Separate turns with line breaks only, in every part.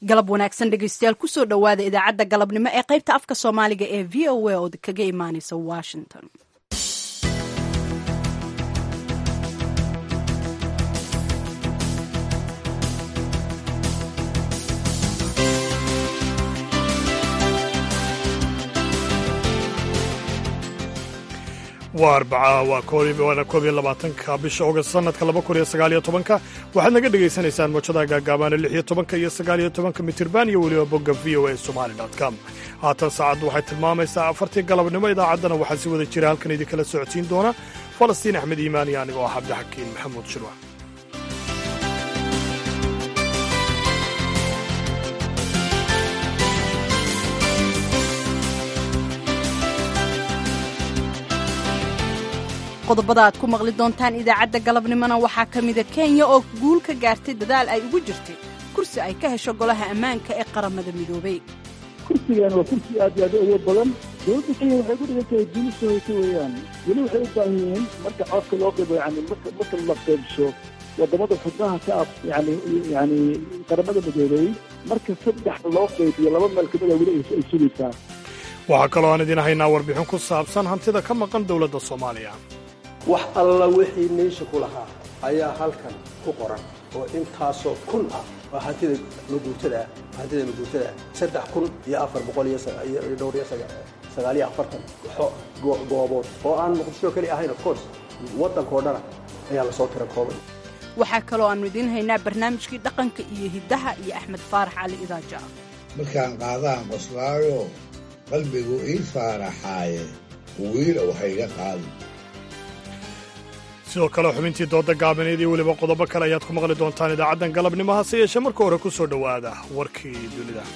galab wanaagsan dhegeystayaal kusoo dhowaada idaacadda galabnimo ee qaybta afka soomaaliga ee v o a oo kaga imaaneysa washington
waa arbaca waa waana koob iyo labaatanka bisha ogast sanadka laba kun iyo sagaaliyo tobanka waxaad naga dhegaysanaysaan moojadaha gaagaabaana lix iyo tobanka iyo sagaaliyo tobanka mitirban iyo weliba bogga v o a somali com haatan saacaddu waxay tilmaamaysaa afartii galabnimo idaacaddana waxaa si wada jira halkan idinkala socodsiin doona falastiin axmed iimaan iyo anigoo ah cabdixakiin maxamuud shirwax
qodobada aad ku maqli doontaan idaacadda galabnimona waxaa ka mida kenya oo guul ka gaartay dadaal ay ugu jirtay kursi ay ka hesho golaha ammaanka ee qaramada midoobay
kursigan waa kursi aad iyo aad u awood badan dowladda kenya waxay ku dhigan tahay duni sohaysa weeyaan weli waxay u baahan yihiin marka codka loo qeybo yani marka marka la qeybsho wadamada xubnaha ka af yani yani qaramada midoobay marka saddex loo qeybiyo laba meel kamida weli ay sugaysaa
waxaa kaloo aan idin haynaa warbixin ku saabsan hantida ka maqan dowladda soomaaliya
wax alla wixii meesha ku lahaa ayaa halkan ku qoran oo intaasoo kun ah oo hantida maguurtada ah hantida maguurtada ah saddex kun iyo afar boqol iyo dhowr iyo sagaaliyo afartan goobood oo aan muqdisho keli ahayn of course waddankao dhana ayaa lasoo tira koobay
waxaa kaloo aannu idiin haynaa barnaamijkii dhaqanka iyo hiddaha iyo axmed faarax cali idaaja
markaan qaadaan qoslaayo qalbigu ii faaraxaaye wiilow hayga qaadi
sidoo kale xubintii dooda gaabaneed iyo weliba qodobo kale ayaad ku maqli doontaan idaacaddan galabnimo hase yeeshee marka hore ku soo dhowaada warkii dunida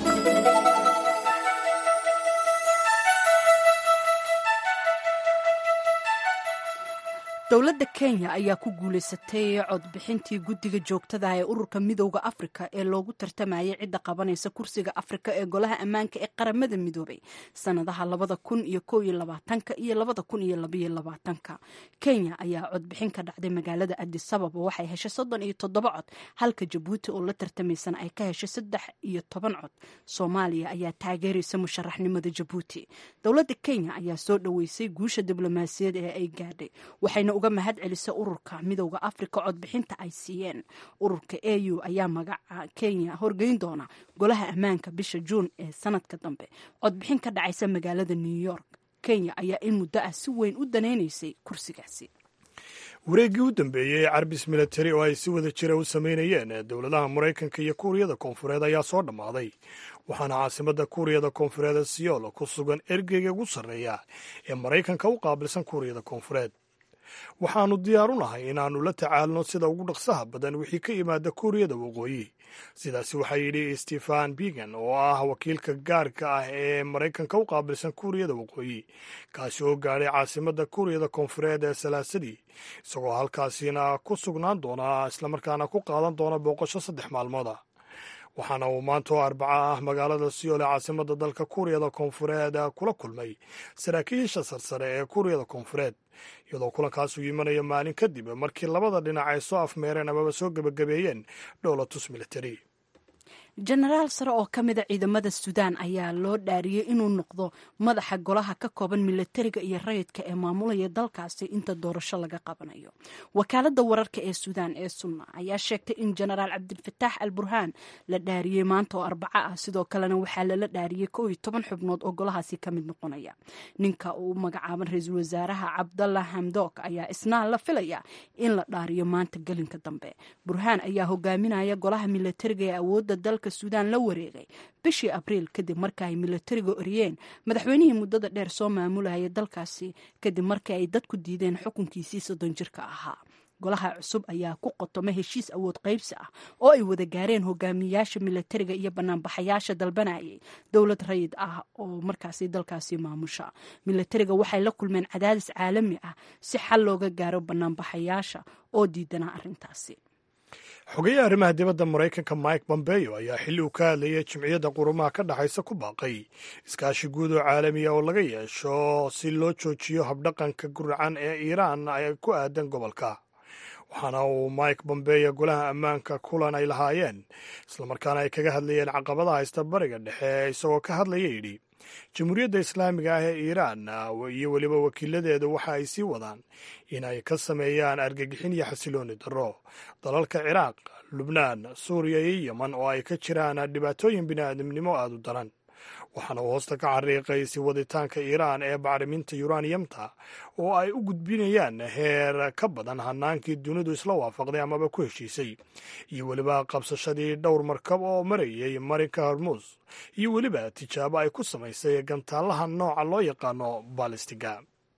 dowladda kenya ayaa ku guulaysatay codbixintii guddiga joogtada ee ururka midowda afrika ee loogu tartamayay cidda qabanaysa kursiga afrika ee golaha ammaanka ee qaramada midoobay sannadaha labada kun iyo kow iyo labaatanka iyo labada kun iyo labaiyo labaatanka kenya ayaa codbixin ka dhacday magaalada adisababa waxay heshay soddon iyo toddoba cod halka jabuuti oo la tartamaysana ay ka heshay saddex iyo toban cod soomaaliya ayaa taageeraysa musharaxnimada jabuuti dowladda kenya ayaa soo dhoweysay guusha diblomaasiyad ee ay gaadhay waxayna uga mahad celisa ururka midowda afrika codbixinta ay siiyeen ururka a u ayaa magaca kenya horgeyn doona golaha ammaanka bisha juun ee sanadka dambe codbixin ka dhacaysa magaalada new york kenya ayaa in muddo ah si weyn u danaynaysay kursigaasi
wareeggii u dambeeyey ee carbis militari oo ay si wada jira u samaynayeen dowladaha maraykanka iyo kuuriyada koonfureed ayaa soo dhammaaday waxaana caasimadda kuuriyada koonfureed ee siyool ku sugan ergeyga ugu sarreeya ee maraykanka u qaabilsan kuuriyada koonfureed waxaannu diyaar u nahay inaannu la tacaalno sida ugu dhaqsaha badan wixii ka yimaada kuuriyada waqooyi sidaasi waxaa yidhi stefan bigan oo ah wakiilka gaarka ah ee maraykanka u qaabilsan kuuriyada waqooyi kaasi oo gaadhay caasimadda kuuriyada koonfureed ee salaasadii isagoo halkaasina ku sugnaan doona islamarkaana ku qaadan doona booqasho saddex maalmooda waxaana uu maanta oo arbaca ah magaalada siyool ee caasimadda dalka kuuriyada koonfureed kula kulmay saraakiisha sarsare ee kuuriyada koonfureed iyadoo kulankaasuu imanaya maalin kadib markii labada dhinac ay soo afmeereen amaba soo gebagabeeyeen dhowlatus militari
jenaraal sare oo ka mida ciidamada suudaan ayaa loo dhaariyey inuu noqdo madaxa golaha ka kooban milatariga iyo rayidka ee maamulaya dalkaasi inta doorasho laga qabanayo wakaalada wararka ee suudaan ee sunna ayaa sheegtay in jenaraal cabdilfataax al burhaan la dhaariyey maanta oo arbaco ah sidoo kalena waxaa lala dhaariyey koo iyo toban xubnood oo golahaasi ka mid noqonaya ninka uu magacaaban ra-iisul wasaaraha cabdalla hamdok ayaa isna la filaya in la dhaariyo maanta gelinka dambe burhaan ayaa hogaaminaya golaha milatariga ee awooda dalka suudaan la wareegay bishii abriil kadib marka ay milatariga oriyeen madaxweynihii muddada dheer soo maamulayay dalkaasi kadib markii ay dadku diideen xukunkiisii soddon jirka ahaa golaha cusub ayaa ku qotoma heshiis awood qaybsi ah oo ay wada gaareen hogaamiyayaasha milatariga iyo banaanbaxayaasha dalbanayay dowlad rayid ah oo markaasi dalkaasi maamusha milatariga waxay la kulmeen cadaadis caalami ah si xal looga gaaro banaanbaxayaasha oo diidanaa arrintaasi
xogeyaha arrimaha dibadda maraykanka mike bombeyo ayaa xilli uu ka hadlayay jimciyadda qurumaha ka dhexaysa ku baaqay iskaashi guud oo caalamiya oo laga yeesho si loo joojiyo habdhaqanka guracan ee iiraan ay ku aadan gobolka waxaana uu mike bombeya golaha ammaanka kulan ay lahaayeen islamarkaana ay kaga hadlayeen caqabada haysta bariga dhexe isagoo ka hadlaya yidhi jamhuuriyadda islaamiga ah ee iiraan iyo weliba wakiiladeedu waxa ay sii wadaan in ay ka sameeyaan argagixin iyo xasilooni darro dalalka ciraaq lubnaan suuriya iyo yeman oo ay ka jiraan dhibaatooyin bini'aadamnimo aada u daran waxaana uu hoosta ka xariiqay si waditaanka iiraan ee bacriminta yuraniyamta oo ay u gudbinayaan heer ka badan hanaankii dunidu isla waafaqday amaba ku heshiisay iyo weliba qabsashadii dhowr markab oo marayay marinka hormuus iyo weliba tijaabo ay ku samaysay gantaalaha nooca loo yaqaano balistiga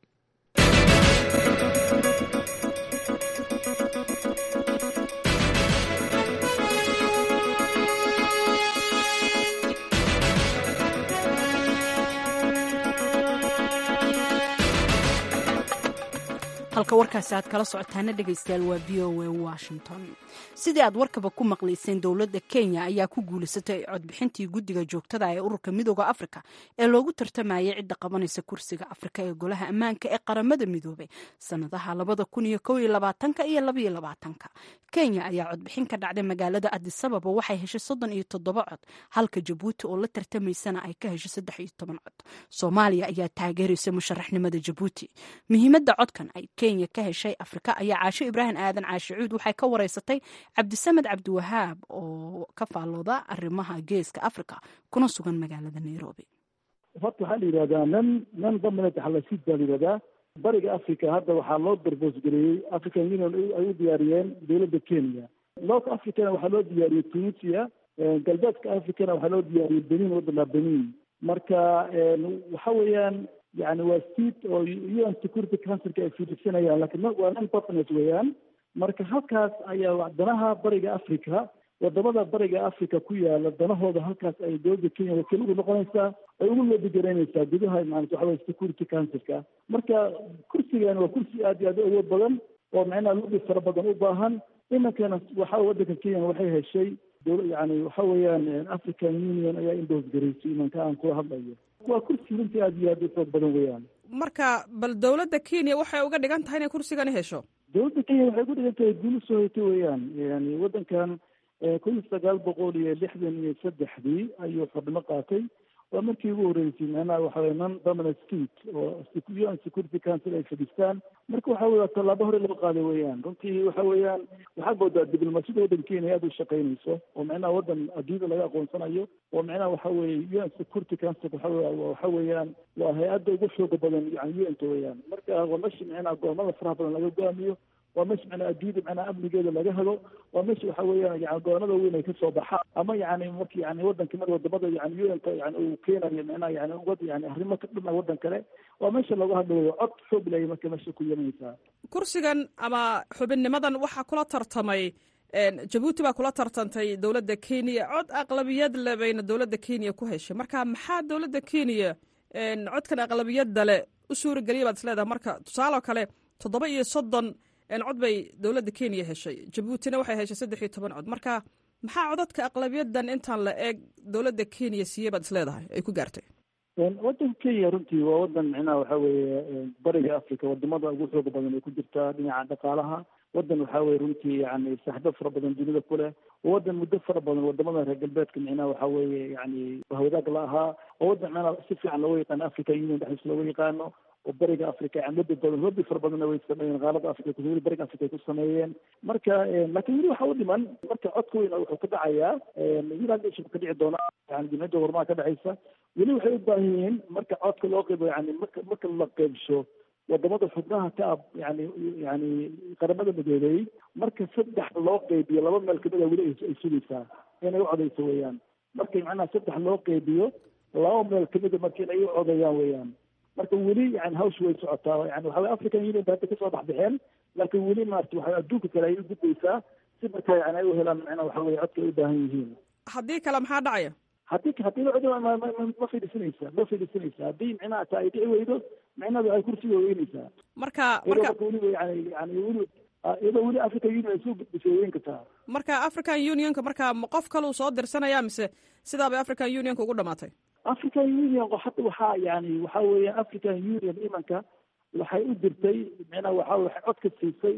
halka warkaasi aad kala socotaana dhegaystayaal waa v o a washington sidii aad warkaba ku maqlayseen dowladda kenya ayaa ku guulaysatay codbixintii guddiga joogtada ee ururka midooda afrika ee loogu tartamayay cidda qabanaysa kursiga afrika ee golaha ammaanka ee qaramada midoobay sanadaha labada kun iyo kow iyo labaatanka iyo labaiyo labaatanka kenya ayaa codbixin ka dhacday magaalada adisababa waxay heshay soddon iyo toddoba cod halka jabuuti oo la tartamaysana ay ka heshay saddex iyo toban cod soomaaliya ayaa taageeraysa musharaxnimada jabuuti muhiimadda codkan ay kenya ka heshay afrika ayaa caasho ibraahim aadan caashe cuud waxay ka wareysatay cabdisamed cabdiwahaab oo ka faallooda arrimaha geeska afrika kuna sugan magaalada nairobi
horta waxaa la yidhahdaa nan nan dominant xalasid baa la yidhahdaa bariga africa hadda waxaa loo darboosgareeyey african union ay u diyaariyeen dowladda kenya north africana waxaa loo diyaariyey tunisia galbeedka africana waxaa loo diyaariyey benin waddanka benin marka waxa weeyaan yani waa state oo un security councilka ay fiidhisanayaan lakin waa non partners weeyaan marka halkaas ayaa danaha bariga africa wadamada bariga africa ku yaala danahooda halkaas ay dowladda kenya wakiil ugu noqonaysaa ay ugu loobigaraynaysaa gudaha maanata waxa weye security councilka marka kursigan waa kursi aad iyo aad u awood badan oo macnaha lobi fara badan u baahan iminkana waxa waddanka kenya waxay heshay yani waxa weeyaan african union ayaa indoos garaysay imanka aan kula hadlayo waa kursi runtii aad iyo aad u xoog badan weeyaan
marka bal dowladda kenya waxay uga dhigan tahay inay kursigani hesho
dowladda kenya waxay ku dhigan tahay guuli soo haytay weeyaan yani waddankan kun iyo sagaal boqol iyo lixdan iyo saddexdii ayuu xubno qaatay waa markii ugu horreysay macnaha waxa weye non dominant state oo un security council ay fadhistaan marka waxa weye waa tallaabo hore loo qaaday weeyaan runtii waxa weeyaan waxaad moodaa diblomaasiyada waddanka kenya aada u shaqaynayso oo macnaha waddan adduunyada laga aqoonsanayo oo macnaha waxa weeye un security council waxa waxa weeyaan waa hay-adda ugu xooga badan yani un-ta weeyaan marka waa meshi macnaha goomada faraha badan laga go'aamiyo waa meesha macnaa adduunyada macnaa amnigeeda laga helo waa meesha waxa weeyaan yani goonada weyn ay kasoo baxaan ama yani marki yani waddanka mar wadamada yani un-ta yani uu keenayo macnaha yani wad yani arrimo ka dhana waddan kale waa meesha lagu hadlayo cod xoog laya marka meesha ku yeelanaysaa
kursigan ama xubinnimadan waxaa kula tartamay jabuuti baa kula tartantay dowladda kenya cod aqlabiyad le bayna dowladda kenya ku heshay marka maxaa dowladda kenya codkan aqlabiyadda le u suurageliya baad isleedahay marka tusaaloo kale toddoba iyo soddon cod bay dowladda kenya heshay jabuutina waxay heshay saddex iyo toban cod marka maxaa codadka aqlabiyadan intaan la eeg dowladda kenya siiyey baad isleedahay ay ku gaartay
waddanka kenya runtii waa waddan micnaha waxa weeye bariga africa wadamada ugu xooga badan ay ku jirtaa dhinaca dhaqaalaha waddan waxa weye runtii yani saaxibo fara badan dunida ku leh waa waddan muddo fara badan wadamada reer galbeedka micnaha waxa weeye yani wahwadaag la ahaa waa waddan micnaha si fiican looga yaqaano africa union dhexdiisa looga yaqaano oo bariga africa yani lobi badan lobi fara badanna way sameeyeen qaalada africa weli bariga africa ay ku sameeyeen marka laakiin weli waxa u dhiman marka codka weyn wuxuu ka dhacayaa united nation ka dhici doona yani jimciyadda horumaha ka dhexaysa weli waxay u baahan yihiin marka codka loo qeybo yani marka marka la qeybsho wadamada xubnaha ka ab yani yani qaramada midoobey marka saddex loo qeybiyo laba meel kamid a weli ay sugaysaa inay u codeyso weeyaan marka macnaha saddex loo qeybiyo laba meel kamida marka inay u codeeyaan weeyaan marka weli yani hawsha way socotaa yani waxa weye african union ba hadda kasoo baxbaxeen laakiin weli maarata waxa adduunka kale ay u gudbaysaa si marka yani ay u helaan macnaha waxa weye codka ay u baahan yihiin
haddii kale maxaa dhacaya
haddii haddii la codo ma fadhiisanaysa ma fadhiisanaysa haddii micnaha ta ay dhici weydo micnada ay kursiga weynaysaa
marka
iyadoo
marka
marka weli yani yani weli iyadoo weli african union ay soo gudbisay weyn kartaa
marka african unionka marka ma qof kaluu soo dirsanaya mise sidaa bay african unionka ugu dhamaatay
african union hadda waxaa yani waxa weeya african union imanka waxay u dirtay micnaha waxa waxay cod ka siisay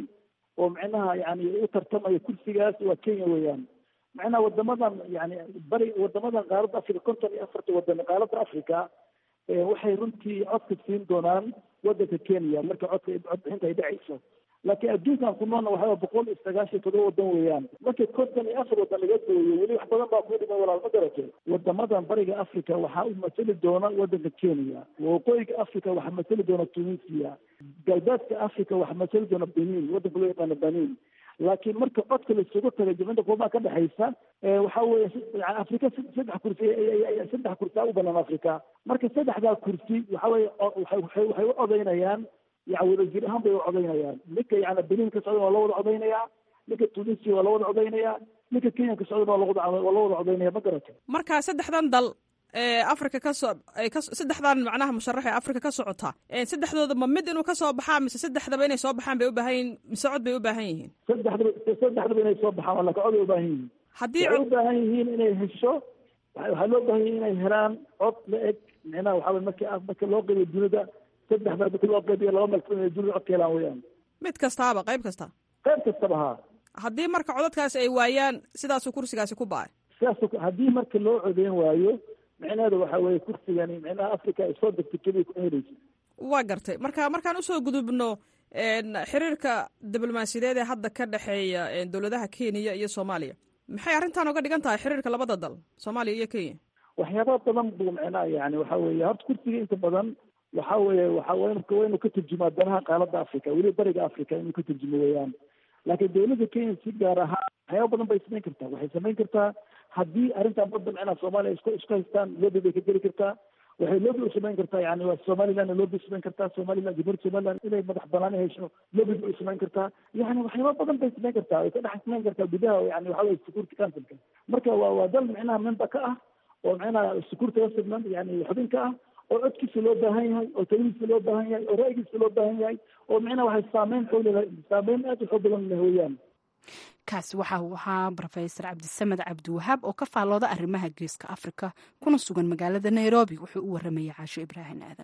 oo micnaha yani u tartamaya kursigaas waa kenya weeyaan macnaha wadamadan yani bari wadamadan qaaradda africa konton iyo afarta wadan qaaradda africa waxay runtii codka siin doonaan wadanka kenya marka codka codbixinta ay dhacayso laakiin adduunkan ku noolna waxaa boqol iyo sagaashan todoba wadan weeyaan marka konton iyo afar wadan laga gooyo weli wax badan baa ku dhiman walaal ma garate wadamadan bariga africa waxaa u matali doona wadanka kenya waqooyiga africa waxaa matali doona tunisia galbeedka africa waxaa matali doona benin wadanka loo yaqaano benin laakiin marka codka laisugu tagay jimcida kuumaa ka dhexaysa waxa weeye afrika saddex kursi saddex kursi u banaan africa marka saddexdaa kursi waxa weye waxay u codaynayaan ya wadajir ahaan bay u codaynayaan ninka yani benin ka socdan waa la wada codaynayaa ninka tunisia waa la wada codaynayaa ninka kenya ka socdan waa lawada waa la wada codaynaya ma garata
marka saddexdan dal ee africa kasoo saddexdan macnaha musharax ee africa ka socota saddexdooda ma mid inuu kasoo baxaa mise saddexdaba inay soo baxaan bay u baahan yihin mise cod bay u baahan yihiin
saddexdaba saddexdaba inay soo baxaan laka cod bay u baahan yihiin
haddii
waxay u baahan yihiin inay hesho waxaa loo baahan yihin inay helaan cod la eg micnaha waxaa weye marki marka loo qeybiyo dunida saddex meel marki loo qeybiyo laba meel inay dunida cod ka helaan weeyaan
mid kastaaba qayb kasta
qayb kastaba haa
haddii marka codadkaasi ay waayaan sidaasuu kursigaasi ku ba'ay
sidaas haddii marka loo codeyn waayo micnaheeda waxa weeye kursigani micnaha africa ay soo degtay keliya kuma helaysa
waa gartay marka markaan usoo gudubno xiriirka diblomaasiyadeed ee hadda ka dhexeeya dowladaha kenya iyo soomaaliya maxay arrintan oga dhigan tahay xiriirka labada dal soomaaliya iyo kenya
waxyaaba badan buu micnaha yani waxa weeye horta kursiga inta badan waxa weeye waxa waa inuu ka turjumaa danaha qaaladda africa weliba bariga africa inuu ka turjumo weeyaan laakiin dowladda kenya si gaar ahaan waxyaaba badan bay samayn kartaa waxay samayn kartaa haddii arrintan badda micnaha soomaaliya isku isku haystaan lobby bay ka geli kartaa waxay lobby u samayn kartaa yani waa somaliland lobby u samayn kartaa somaliland jamhuuriyadda somaliland inay madax banaani hesho lobby bay u samayn kartaa yani waxyaaba badan bay samayn kartaa way ka dhex samayn kartaa gudaha yani waxa weye security councilka marka waa waa dal micnaha member ka ah oo micnaha security councilman yani xubin ka ah oo codkiisa loo baahan yahay oo taladiisa loo baahan yahay oo ra'yigiisa loo baahan yahay oo micnaha waxay saameyn xoog saameyn aad u xoog badan leh weeyaan
kaasi waxa uu ahaa rofesor cabdisamed cabdiwahaab oo ka faallooda arrimaha geeska afrika kuna sugan magaalada nairobi wuxuu u waramayay caasho ibraahim aadan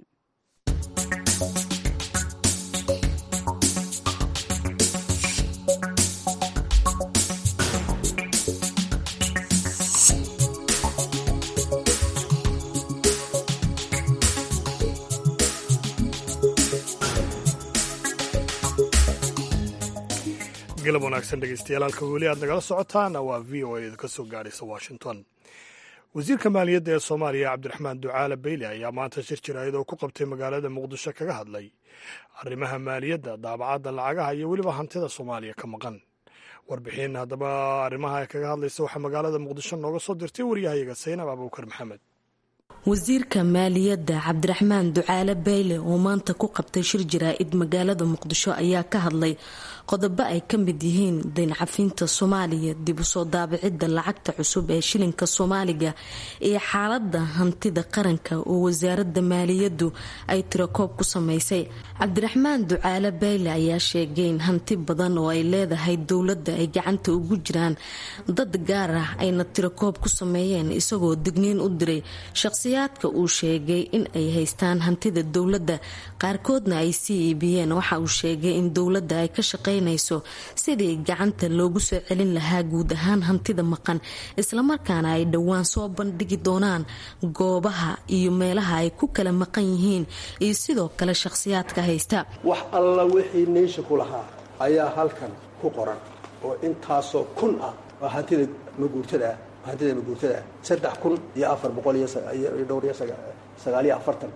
galab wanaagsan dhegeystayaal halka weli aad nagala socotaana waa v o a ka soo gaadhaysa washington wasiirka maaliyadda ee soomaaliya cabdiraxmaan ducaale beyle ayaa maanta shir jiraayad oo ku qabtay magaalada muqdisho kaga hadlay arrimaha maaliyadda daabacadda lacagaha iyo weliba hantida soomaaliya ka maqan warbixin haddaba arrimaha kaga hadlaysa waxaa magaalada muqdisho nooga soo dirtay waryahayaga saynab abuukar maxamed
wasiirka maaliyadda cabdiraxmaan ducaale beyle oo maanta ku qabtay shir jaraa-id magaalada muqdisho ayaa ka hadlay qodobo ay ka mid yihiin dayncafinta soomaaliya dib usoo daabicidda lacagta cusub ee shilinka soomaaliga iyo xaalada hantida qaranka oo wasaaradda maaliyaddu ay tirakoob ku sameysay cabdiraxmaan ducaale beyle ayaa sheegay in hanti badan oo ay leedahay dowladda ay gacanta ugu jiraan dad gaar ah ayna tirakoob ku sameeyeen isagoo digniin u diray shaqsiyaadka uu sheegay in ay haystaan hantida dowladda qaarkoodna ay sii iibiyeen waxa uu sheegay in dowladda ay ka shaqaynayso sidii gacanta loogu soo celin lahaa guud ahaan hantida maqan islamarkaana ay dhowaan soo bandhigi doonaan goobaha iyo meelaha ay ku kala maqan yihiin iyo sidoo kale shaqsiyaadka haysta
wax alla wixii neysha ku lahaa ayaa halkan ku qoran oo intaasoo kun ah oo hantida maguurtada ah hantida maguurtada ah saddex kun iyo afar boqol iyo dhowr iyo sagaaliyo afartan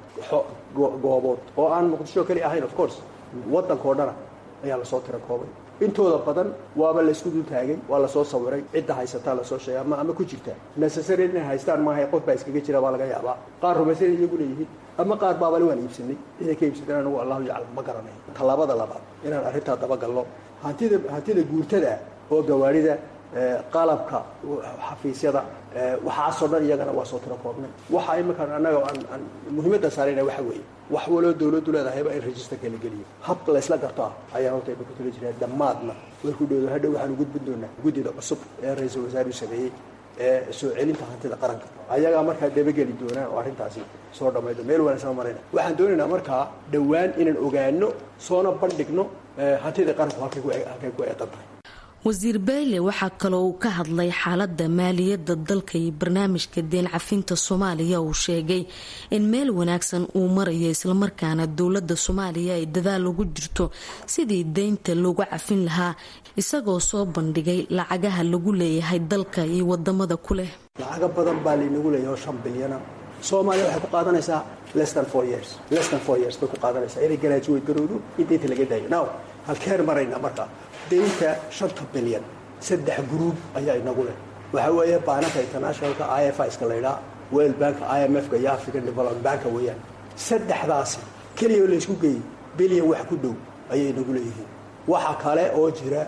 goobood oo aan muqdisho keli ahayn of course waddankao dhana ayaa lasoo tira koobay intooda badan waaba laysku dul taagay waa lasoo sawiray cidda haysataa lasoo sheegay ama ama ku jirta necessary inay haystaan maaha qof baa iskaga jira baa laga yaabaa qaar rumaysan iyagu leeyihiin ama qaar baabale waan iibsanay ciday ka iibsadeen anigu allahu yaclam ma garanayo tallaabada labaad inaan arrintaa dabagalno hantida hantida guurtada oo gawaarida qalabka xafiisyada waxaasoo dhan iyagana waa soo tiro koobnay waxa iminkaan annaga aan muhiimadda saarayna waxa weeye wax waloo dowladdu leedahayba in registerka la geliyo hab laysla garto ah ayaan horta ima ku tali jiraa dhammaadna way ku dhowdo hadhow waxaan gudbin doonaa guddida cusub ee ra-iisul wasaaruhu sameeyey ee soo celinta hantida qaranka ayagaa markaa dabageli doonaan oo arrintaasi soo dhammaydo meel wanaagsan marayna waxaan doonaynaa markaa dhowaan inaan ogaano soona bandhigno hantida qaranku halkay ku eedan tahay
wasiir bayle waxaa kaloo uu ka hadlay xaalada maaliyadda dalka iyo barnaamijka deen cafinta soomaaliya uu sheegay in meel wanaagsan uu marayo islamarkaana dowlada soomaaliya ay dadaal ugu jirto sidii deynta loogu cafin lahaa isagoo soo bandhigay lacagaha lagu leeyahay dalka iyo wadamada ku leh
lacaga badan baa laynagu leeyahay oo shan bilyana soomaaliya waxay ku qaadanaysaa lestan four years lestan four years bay ku qaadanaysaa inay garaajuweyd garowdo in deynta laga daayo now halkeen maraynaa markaa deynta shanta bilyan saddex gruub ayaa inagu leh waxaa weeye baanaka internationalka i f iska laydhaa world banka i m f-ka iyo african development banka weeyaan saddexdaasi keliya oo laysku geeyey bilyan wax ku dhow ayay inagu leeyihiin waxa kale oo jira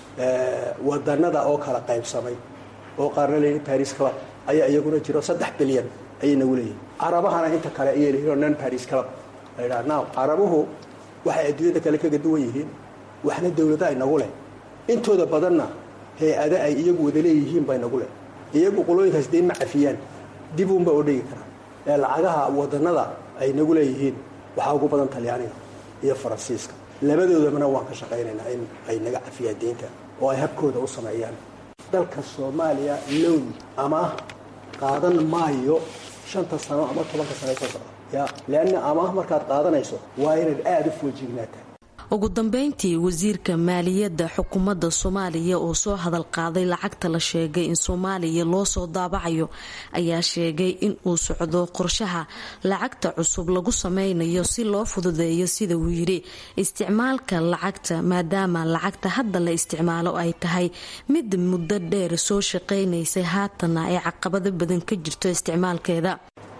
wadanada oo kala qaybsamay oo qaarna leeyihin paris club ayaa iyaguna jiro saddex bilyan ayay inagu leeyihiin carabahana inta kale ayay leeyihin oo non paris club laydhaa now carabuhu waxay adduunyada kale kaga duwan yihiin waxna dawlada inagu leh intooda badanna hay-ada ay iyagu wada leeyihiin ba inagu leh iyagu qolooyinkaas deyn ma cafiyaan dib uunba oo dhigi karaa ee lacagaha wadanada ay nagu leeyihiin waxaa ugu badan talyaaniga iyo faransiiska labadoodabana waan ka shaqaynaynaa in ay naga cafiyaan deynta oo ay habkooda u sameeyaan dalka soomaaliya lown amaah qaadan maayo shanta sano ama tobanka sano soo socda ya leanna amaah markaad qaadanayso waa inaad aada u foojignaata
ugu dambeyntii wasiirka maaliyadda xukuumadda soomaaliya oo soo hadal qaaday lacagta la sheegay in soomaaliya loo soo daabacayo ayaa sheegay in uu socdo qorshaha lacagta cusub lagu sameynayo si loo fududeeyo sida uu yidhi isticmaalka lacagta maadaama lacagta hadda la isticmaalo ay tahay mid muddo dheer soo shaqaynaysay haatanna ay caqabado badan ka jirto isticmaalkeeda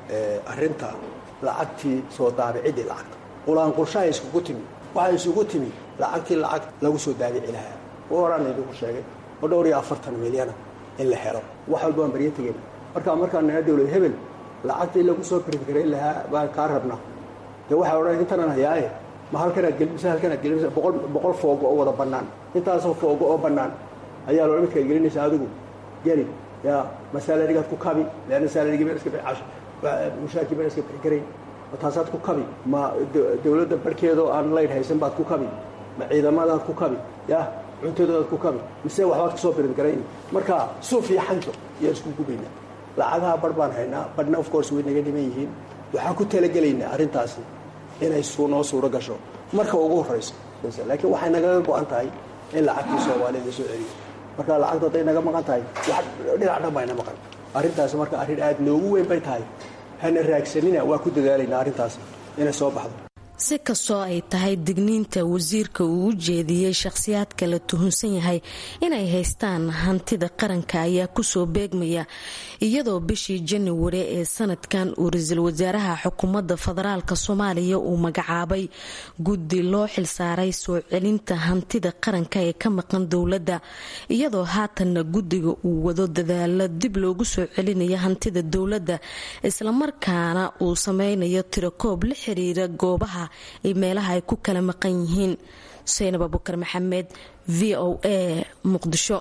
arinta lacagtii soo daabicidii lacagta qulaanqulshaha iskugu timi waxaa isugu timi lacagtii lacag lagu soo daabici lahaa horaan idinku sheegay oo dhowr iyo afartan milyana in la helo wax walba waan baryo tegeyna markaa markaa nana dowlad hebel lacagtii lagu soo birgarayn lahaa baan kaa rabnaa dee waxay odhan intanan hayaaye ma halkanaad gelinaysa halkanaad gelinaysa boqol boqol foogo oo wada bannaan intaasoo foogo oo bannaan ayaa loola midkaad gelinaysa adigu geli yaa ma salarigaad ku kabi leanna salarigii baan iska bixi mushaarkii baan iska bixi karayn taasaad ku kabi ma dawladda barhkeedoo aan laydh haysan baad ku kabi ma ciidamadaad ku kabi ya cuntadoodaad ku kabi mise waxbaad kasoo birin garayn marka suuf iyo xanjo ayaan isku gubaynaa lacagaha barh baan haynaa barhna of course way naga dhiman yihiin waxaan ku talagelaynaa arrintaasi inay noo suuro gasho marka ugu horrayso laakiin waxay nagaga go-an tahay in lacagtii soomaalida la soo celiyo marka lacagta hadday naga maqan tahay wax dhinac dhan bayna maqan arrintaasi marka arrin aada noogu weyn bay tahay hana raagsanina waa ku dadaalaynaa arrintaas inay soo baxdo
si kastoo ay tahay digniinta wasiirka uu u jeediyey shakhsiyaadka la tuhunsan yahay inay haystaan hantida qaranka ayaa kusoo beegmaya iyadoo bishii januari ee sanadkan uu ra-iisul wasaaraha xukuumadda federaalk soomaaliya uu magacaabay guddi loo xilsaaray soo celinta hantida qaranka ee ka maqan dowladda iyadoo haatanna guddiga uu wado dadaalo dib loogu soo celinayo hantida dowladda islamarkaana uu sameynayo tirakoob la xiriira goobaha iyo meelaha ay ku kala maqan yihiin xuseynab abukar maxamed v o a muqdisho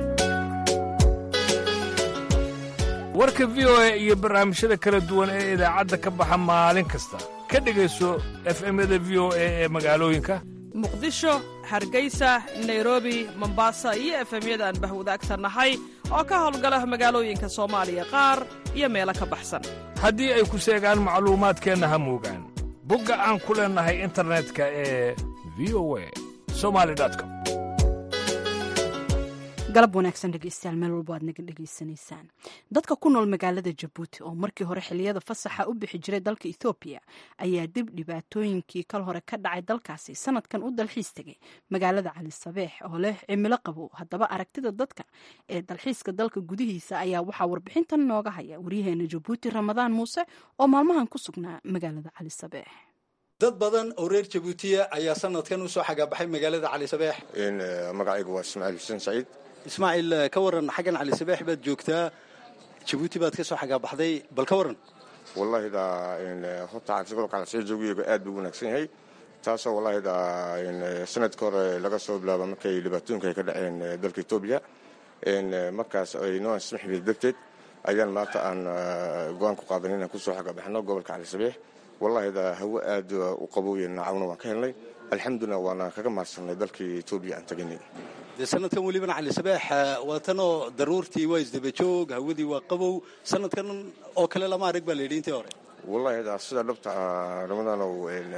warka v o a iyo barnaamijyada kala duwan ee idaacadda ka baxa maalin kasta ka dhegayso efemyada v o a ee magaalooyinka
muqdisho hargeysa nairobi mombasa iyo efemyada aan bahwadaagta nahay oo ka howlgala magaalooyinka soomaaliya qaar iyo meelo ka baxsan
haddii ay ku seegaan macluumaadkeenna ha moogaan bogga aan ku leennahay internetka ee v o a somali com
galab wanaagsan dhegeystayaal meel walbo aad naga dhegeysanaysaan dadka ku nool magaalada jabuuti oo markii hore xiliyada fasaxa u bixi jiray dalka ethoobiya ayaa dib dhibaatooyinkii kal hore ka dhacay dalkaasi sanadkan u dalxiis tegay magaalada cali sabeex oo leh cimilo qabow haddaba aragtida dadka ee dalxiiska dalka gudihiisa ayaa waxaa warbixintan nooga haya waryaheena jabuuti ramadaan muuse oo maalmahan ku sugnaa magaalada cali sabeex
dad badan oo reer jabuutiya ayaa sanadkan usoo xagaabaxay magaalada cali sabeex
magacaygu waa ismaaciil xuseen saciid
ismaaciil ka waran xaggan cali sabeex baad joogtaa jabuuti baad ka soo xagaabaxday bal ka waran
wallahi da horta caafigoolka calasoo joogiyagu aad buu wanaagsan yahay taasoo wallahi da sanadka hore laga soo bilaabo markay dhibaatooyinka ay ka dhaceen dalka etoobiya markaas ay noo ansixi darteed ayaan maanta aan go-aan ku qaadan inaan kusoo xagabaxno gobolka cali sabiix wallahi hawo aad u qabowya naacawna waan ka helnay alxamdulilah waana kaga mahadsanay dalkii etoobiya aan teganay
dee sanadkan welibana cali sabeex waa tanoo daruurtii waa isdabajoog hawadii waa qabow sanadkan oo kale lama arag baa la yidhi intii hore
wallahi sida dhabta ramadanow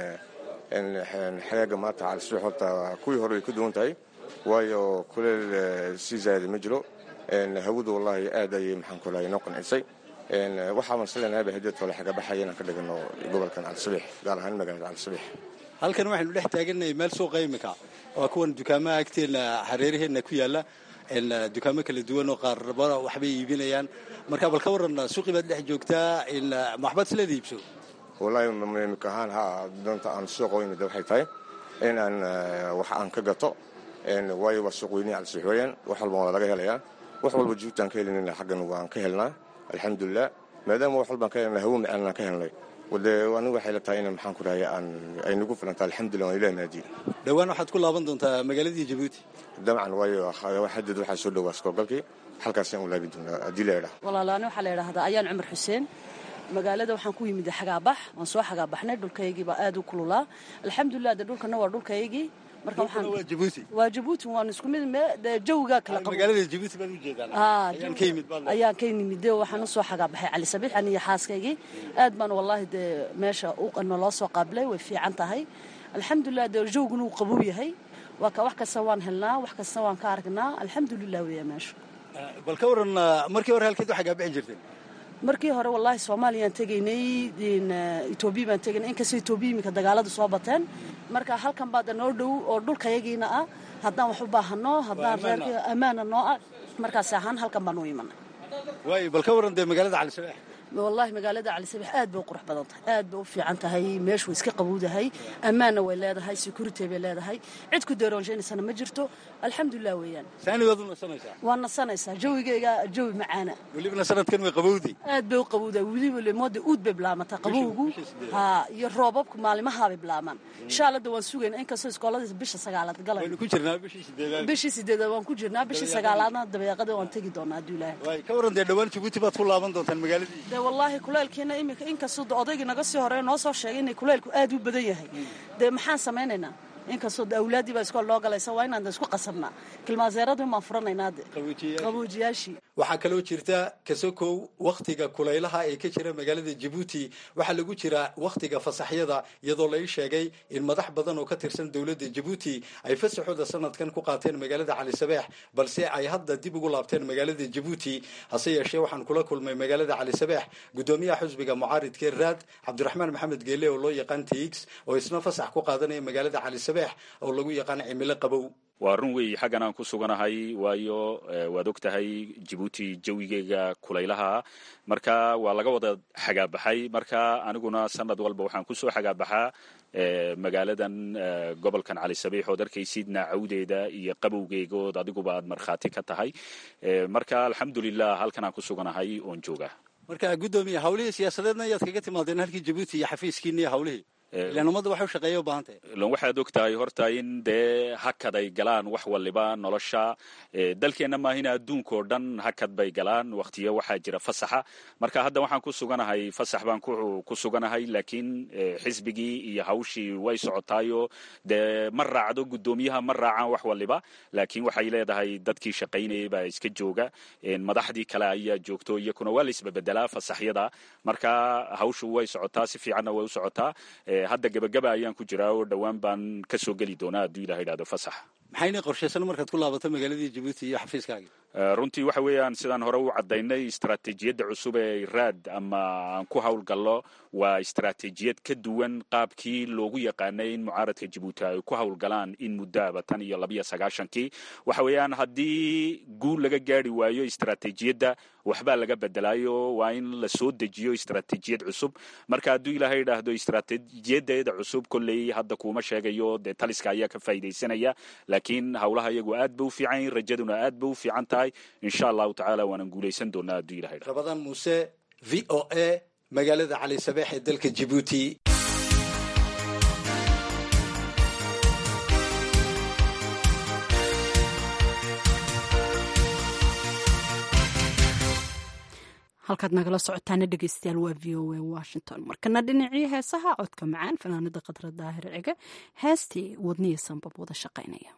xagaaga maanta cali sabiix horta kuwii hore way ka duwan tahay waayo kuleel sii zaayada ma jiro hawadu wallahi aad ayay maxaan ku lahay noo qancisay waxaaban islenahay hadeed kale xagabaxaya inaan ka dhigano gobolkan cali sabiix gaar ahaan magaalada cali sabiix
halkan waxaynu dhex taagannahay meel suuqa imika waa kuwan dukaamaha agteena hareeraheenna ku yaalla dukaamo kala duwan oo qaarba waxbay iibinayaan marka bal ka waran suuqii baad dhex joogtaa maxbaad isleeda iibso
wallahi imika ahaan ha doonta aan suuqa u imid waxay tahay inaan wax aan ka gato waayo waa suuq weynihi cali sabiix weeyaan wax walba waa laga helayaa wax walba juugtaan ka helinayna xaggan waan ka helnaa alxamdulilah maadaama wax walbaan ka helnay hawo macaanaan ka helnay wade anigu waxay la tahay in maxaan ku dhahay aan ay nagu filanta alxamdulilah waan ilahi maadiye
dhowaan waxaad ku laaban doontaa magaaladii jabuuti
dabcan waayo xadad waxaa soo dhowaa iskoolgalkii halkaasaan u laabi doonaa haddii la idhaah
walaalaani waxaa la idhaahdaa ayaan cumar xuseen magaalada waxaan ku yimid xagaabax waan soo xagaabaxnay dhulkaygii baa aad u kululaa alxamdulilah de dhulkana waa dhulkaygii marka waxaan
waa jabuuti
waa jabuuti waan isku mid de jawigaa kala qabo
magaalada jabuuti baad u jeedaan
Ah,
ayaan ka yimid baad
ayaan ka yimid de waxaan usoo xagaabaxay cali sabiix aniyo xaaskaygii aad baan wallaahi dee meesha u- naloo soo qaabilay way fiican tahay alxamdulilah dee jawguna uu qabow yahay waa ka wax kasta waan helnaa wax kasta waan ka aragnaa alxamdulilah weeya meesha
bal ka waran markii hore halkeed waxaa gaabixi jirteen
markii hore wallaahi soomaaliyaan tegaynay in, eh, etoobiya baan tegaynay inkastoo etoobiya iminka dagaaladu soo bateen marka halkan baa de noo dhow oo dhulkayagiina ah haddaan wax u baahano haddaan
ammaan
reerka ammaana noo ah markaas ahaan halkan baan u imanay
waayo bal ka waran dee magaalada cali sabeex
wallaahi magaalada cali sabiix aad bay u qurux badan tahay aad bay u fiican tahay meeshu way iska qabowdahay ammaanna way leedahay security bay leedahay cid ku deeroonshaynaysana ma jirto alxamdulilah weeyaan
saani waad u nasanaysaa
waa nasanaysaa jawigayga jawi macaana
welibana sanadkan way qabowday
aad bay u qabowdahay weliba lemooda uud bay bilaamataa qabowgu ha iyo roobabku maalimahaabay bilaamaan insha alla de waan sugayna inkastoo iskooladiisa bisha sagaalaad galay
waynu ku jirnaa bishii sideedaad
bishii sideedaad waan ku jirnaa bishii sagaalaadna dabeeqada waan tegi doonaa hadduu ilaahay
waay ka waran dee dhowaan jabuuti baad ku laaban doontaan magaaladii
dee wallaahi kuleelkiina iminka inkastoo de odaygii naga sii horeeya noo soo sheegay inay kuleelku aad u badan yahay dee maxaan samaynaynaa inkastoo de awlaaddii baa iskool loo galaysa waa inaan de isku qasabnaa kilmaaseeradii maan furanaynaa de qaboojiyaashii
waxaa kaloo jirta kasokow wakhtiga kulaylaha ee ka jira magaalada jabuuti waxaa lagu jiraa wakhtiga fasaxyada iyadoo lai sheegay in madax badan oo ka tirsan dowladda jabuuti ay fasaxooda sanadkan ku qaateen magaalada cali sabeex balse ay hadda dib ugu laabteen magaalada jabuuti hase yeeshee waxaan kula kulmay magaalada cali sabeex gudoomiyaha xusbiga mucaaridkee raad cabdiraxmaan maxamed geele oo loo yaqaan tx oo isna fasax ku qaadanaya magaalada cali sabeex oo lagu yaqaan cimilo qabow
waa run weey xaggan aan ku suganahay waayo waad og tahay jabuuti jawigeega kulaylaha marka waa laga wada xagaabaxay marka aniguna sanad walba waxaan kusoo xagaabaxaa magaaladan gobolkan cali sabiix ood arkaysidna cawdeeda iyo qabowgeegood adiguba aad markhaati ka tahay marka alxamdulilah halkan aan ku suganahay oon jooga
marka guddoomiye hawlihii siyaasadeedna ayaad kaga timaadeen halkii jabuuti iyo xafiiskiina iyo hawlihii ilaan ummadda waxay u shaqeeya u baahan tahay
lan waxaad og tahay horta in dee hakad ay galaan wax waliba nolosha dalkeenna maahina adduunka oo dhan hakad bay galaan waktiyo waxaa jira fasaxa marka hadda waxaan ku suganahay fasax baan ku suganahay laakiin xisbigii iyo hawshii way socotaayo dee ma raacdo guddoomiyaha ma raacaan wax waliba laakiin waxay leedahay dadkii shaqaynayay baa iska jooga madaxdii kale ayaa joogto iyakuna waa la isbebedelaa fasaxyada marka hawshu way socotaa si fiicanna way u socotaa hadda gebagaba ayaan ku jiraa oo dhowaan baan ka soo geli doonaa hadduu ilaha idhahdo fasax
maxayna qorshaysan markaad ku laabato magaaladii jabuuti iyo xafiiskaagii
runtii waxa weeyaan sidaan hore u caddaynay istaraatiijiyadda cusub ee raad ama aan ku howlgallo waa istaraatiijiyad ka duwan qaabkii loogu yaqaanay in mucaaradka jabuuti ay ku howlgalaan in muddoaba tan iyo labiyo sagaashankii waxa weeyaan haddii guul laga gaari waayo istaraatiijiyadda waxbaa laga bedelaayo waa in la soo dejiyo istaraatiijiyad cusub marka hadduu ilaahay idhaahdo istaraatiijiyadeeda cusub kolley hadda kuuma sheegayo dee taliska ayaa ka faa'iidaysanaya laakiin howlaha iyagu aad ba u fiican yihin rajaduna aad ba u fiican tahay insha allahu tacaala waanan guulaysan doonaa hadduu ilahay idhahdo
rabadaan muuse v o a magaalada cali sabeex ee dalka jabuuti
halkaad nagala socotaana dhegeystayaal waa v o a washington markana dhinacii heesaha codka macaan fanaanada khadra daahir cige heestii wadniya sanbab wada shaqaynaya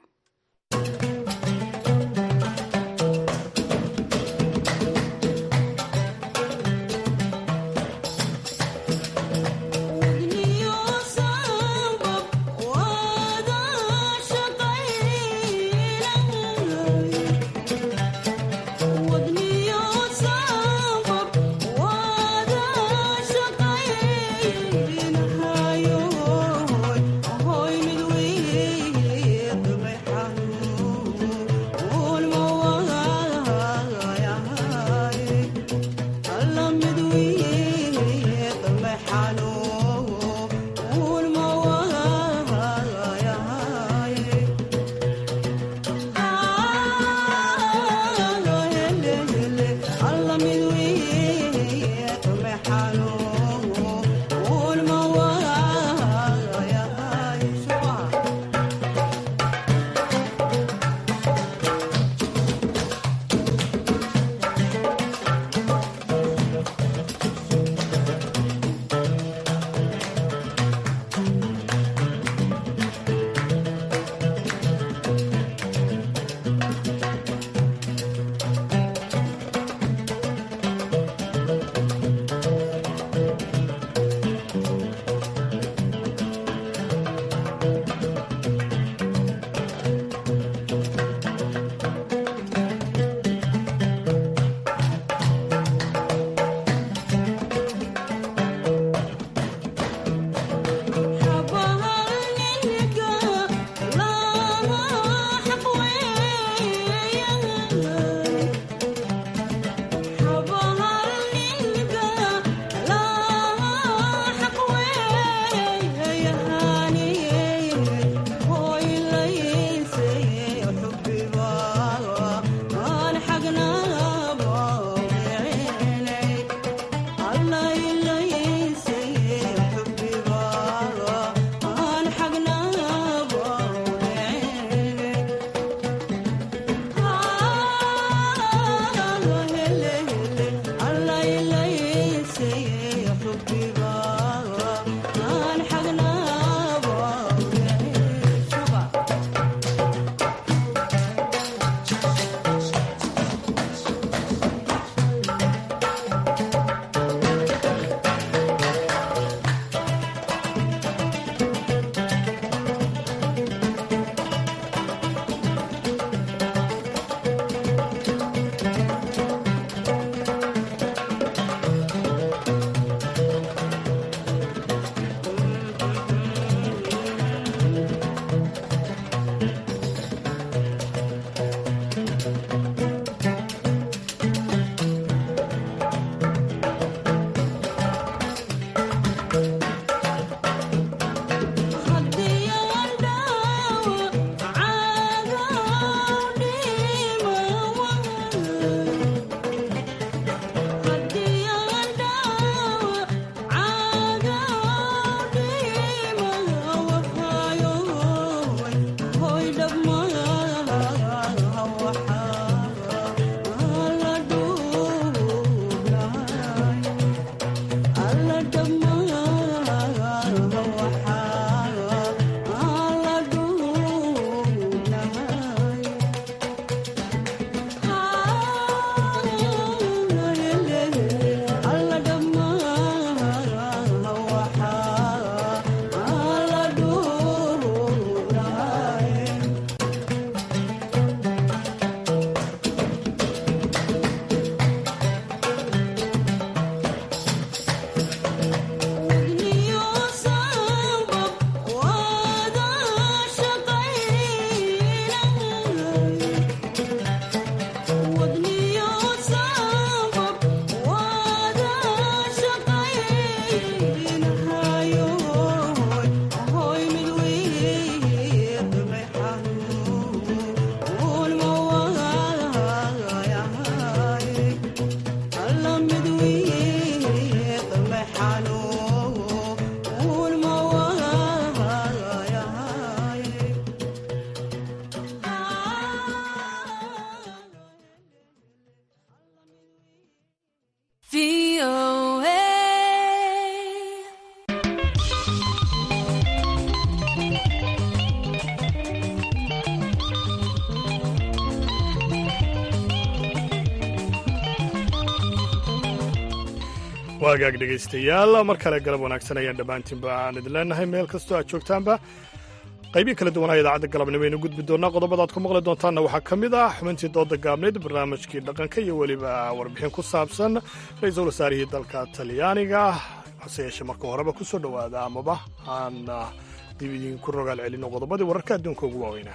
waagaag dhegaystayaal mar kale galab wanaagsan ayaan dhammaantiinba aan idin leenahay meel kastoo aad joogtaanba qaybii kala duwanaa idaacadda galabnimo aynu gudbi doonaa qodobada aad ku maqli doontaanna waxaa ka mid ah xubintii dooda gaabneyd barnaamijkii dhaqanka iyo weliba warbixin ku saabsan ra-iisul wasaarihii dalka talyaaniga hase yeeshee marka horeba ku soo dhowaada amaba aan dib idinku rogaal celino qodobadii wararka adduunka ugu waaweynaa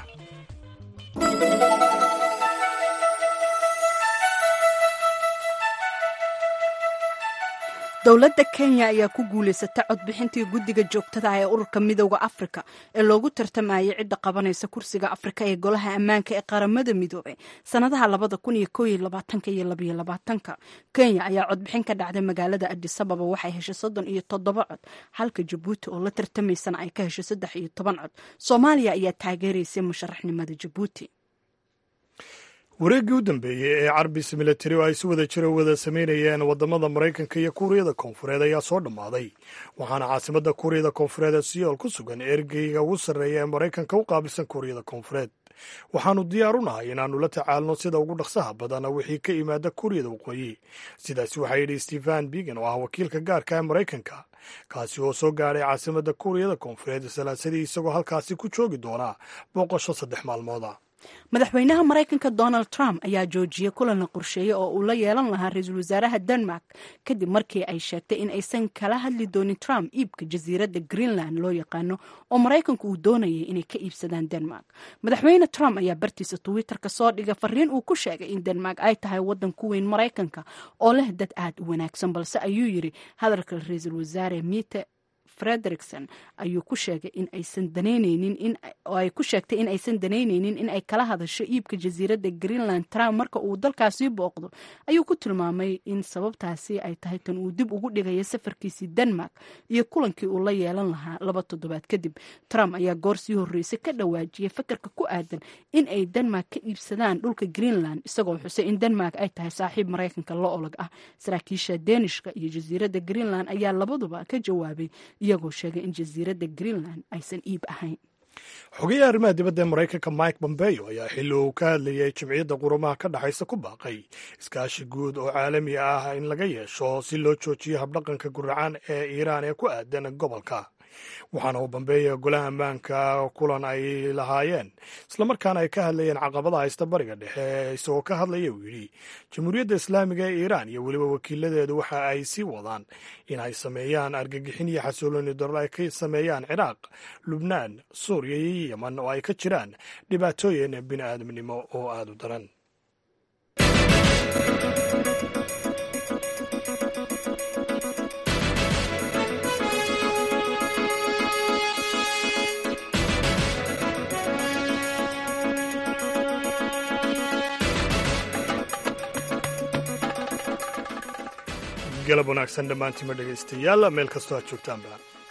dowladda kenya ayaa ku guulaysata codbixintii guddiga joogtada ah ee ururka midooda afrika ee loogu tartamayay cidda qabanaysa kursiga afrika ee golaha ammaanka ee qaramada midoobay sannadaha labada kun iyo kooiyo labaatanka iyo labaiyo labaatanka kenya ayaa codbixin ka dhacday magaalada adisababa waxay heshay soddon iyo toddoba cod halka jabuuti oo la tartamaysana ay ka heshay saddex iyo toban cod soomaaliya ayaa taageeraysay musharaxnimada jabuuti
wareeggii u dambeeyey ee carbis milatari oo ay si wada jira wada samaynayeen waddamada maraykanka iyo kuuriyada koonfureed ayaa soo dhammaaday waxaana caasimadda kuuriyada koonfureed ee siyool ku sugan ergeyga ugu sarreeya ee maraykanka u qaabilsan kuuriyada koonfureed waxaannu diyaar u nahay inaannu la tacaalno sida ugu dhaqsaha badana wixii ka yimaada kuuriyada waqooyi sidaasi waxaa yidhi stephen bigan oo ah wakiilka gaarka ee maraykanka kaasi oo soo gaadhay caasimadda kuuriyada koonfureed salaasadii isagoo halkaasi ku joogi doona booqasho saddex maalmooda
madaxweynaha maraykanka donald trump ayaa joojiyey kulan la qorsheeyey oo uu la yeelan lahaa ra-iisul wasaaraha denmark kadib markii ay sheegtay in aysan kala hadli doonin trump iibka jasiiradda greenland loo yaqaano oo maraykanku uu doonayay inay ka iibsadaan denmark madaxweyne trump ayaa bartiisa twitterka soo dhigay fariin uu ku sheegay in denmark ay tahay waddan ku weyn maraykanka oo leh dad aad u wanaagsan balse ayuu yidhi hadalka ra-iisul wasaare mite frederikson ayuu ku sheegay in aysan danaynaynin in oo ay ku sheegtay in aysan danaynaynin in ay kala hadasho iibka jasiiradda greenland trump marka uu dalkaasii booqdo ayuu ku tilmaamay in sababtaasi ay tahay tan uu dib ugu dhigaya safarkiisii denmark iyo kulankii uu la yeelan lahaa laba toddobaad kadib trump ayaa goor sii horreysay ka dhawaajiyay fakarka ku aadan in ay denmark ka iibsadaan dhulka greenland isagoo xusay in denmark ay tahay saaxiib maraykanka la olog ah saraakiisha denishka iyo jasiiradda greenland ayaa labaduba ka jawaabay iyagoo sheegay in jasiiradda greenland aysan iib ahayn
xogayaha arrimaha dibadda ee maraykanka mike bombeo ayaa xilli uu ka hadlayay jimciyadda qurumaha ka dhexaysa ku baaqay iskaashi guud oo caalami ah in laga yeesho si loo joojiyo habdhaqanka guracaan ee iiraan ee ku aadan gobolka waxaana uu bambeeya golaha ammaanka kulan ay lahaayeen islamarkaana ay ka hadlayeen caqabada haysta bariga dhexe isagoo ka hadlaya uu yidhi jamhuuriyadda islaamiga ee iiraan iyo weliba wakiiladeedu waxa ay sii wadaan in ay sameeyaan argagixin iyo xasuuloni darro ay ka sameeyaan ciraaq lubnaan suuriya iyo yeman oo ay ka jiraan dhibaatooyin bini aadamnimo oo aada u daran galab wanaagsan dhammaantiima dhegaystayaal meel kastoo aad joogtaanba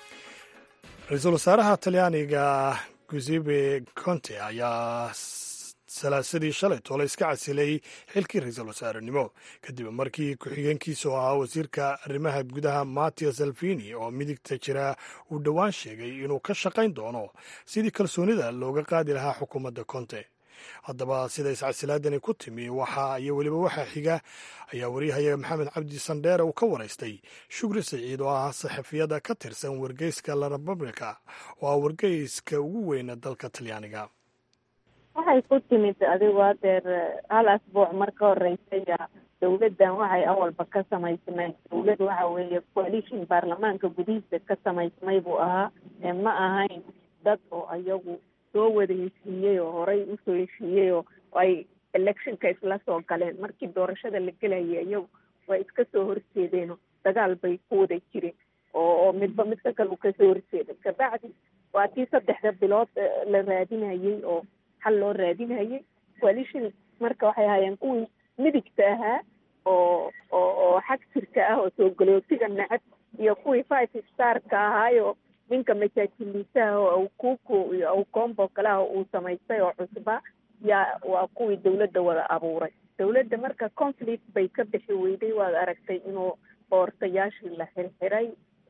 ra-iisul wasaaraha talyaaniga gusepe conte ayaa salaasadii shalay toole iska casilay xilkii ra-iisul wasaarenimo kadib markii ku-xigeenkiisa oo ahaa wasiirka arrimaha gudaha mattia salvini oo midigta jira uu dhowaan sheegay inuu ka shaqayn doono sidii kalsoonida looga qaadi lahaa xukuumadda conte haddaba sida iscasilaadani ku timi waxa iyo weliba waxaa xiga ayaa waryahayaga maxamed cabdi sandheere uu ka waraystay shukri saciid oo ah saxafiyada ka tirsan wargeyska la republica oo ah wargeyska ugu weyna dalka talyaaniga
waxay ku timid adigu hadeer hal asbuuc mar ka horeysay dowladdan waxay awalba ka samaysmay dowlad waxa weeye coalition baarlamaanka gudihiisa ka samaysmay buu ahaa ma ahayn dad oo ayagu soo wada heshiiyey oo horey usoo heshiiyey oo ay electionka isla soo galeen markii doorashada la gelayay iyagu way iska soo horjeedeenoo dagaal bay ku wada jireen oo oo midba midka kale uu kasoo horjeeday kabacdi waa tii saddexda bilood la raadinayey oo xal loo raadinayay coalition marka waxay ahaayeen kuwii midigta ahaa oo oo oo xag jirka ah oo soo galootiga nacab iyo kuwii five starka ahaayo ninka masaajiliisaha oo awkuku iyo awkombo kaleha uu samaystay oo cusba yaa waa kuwii dawladda wada abuuray dawladda marka conflict bay ka bixi weyday waad aragtay inuu boortayaashii la xirxiray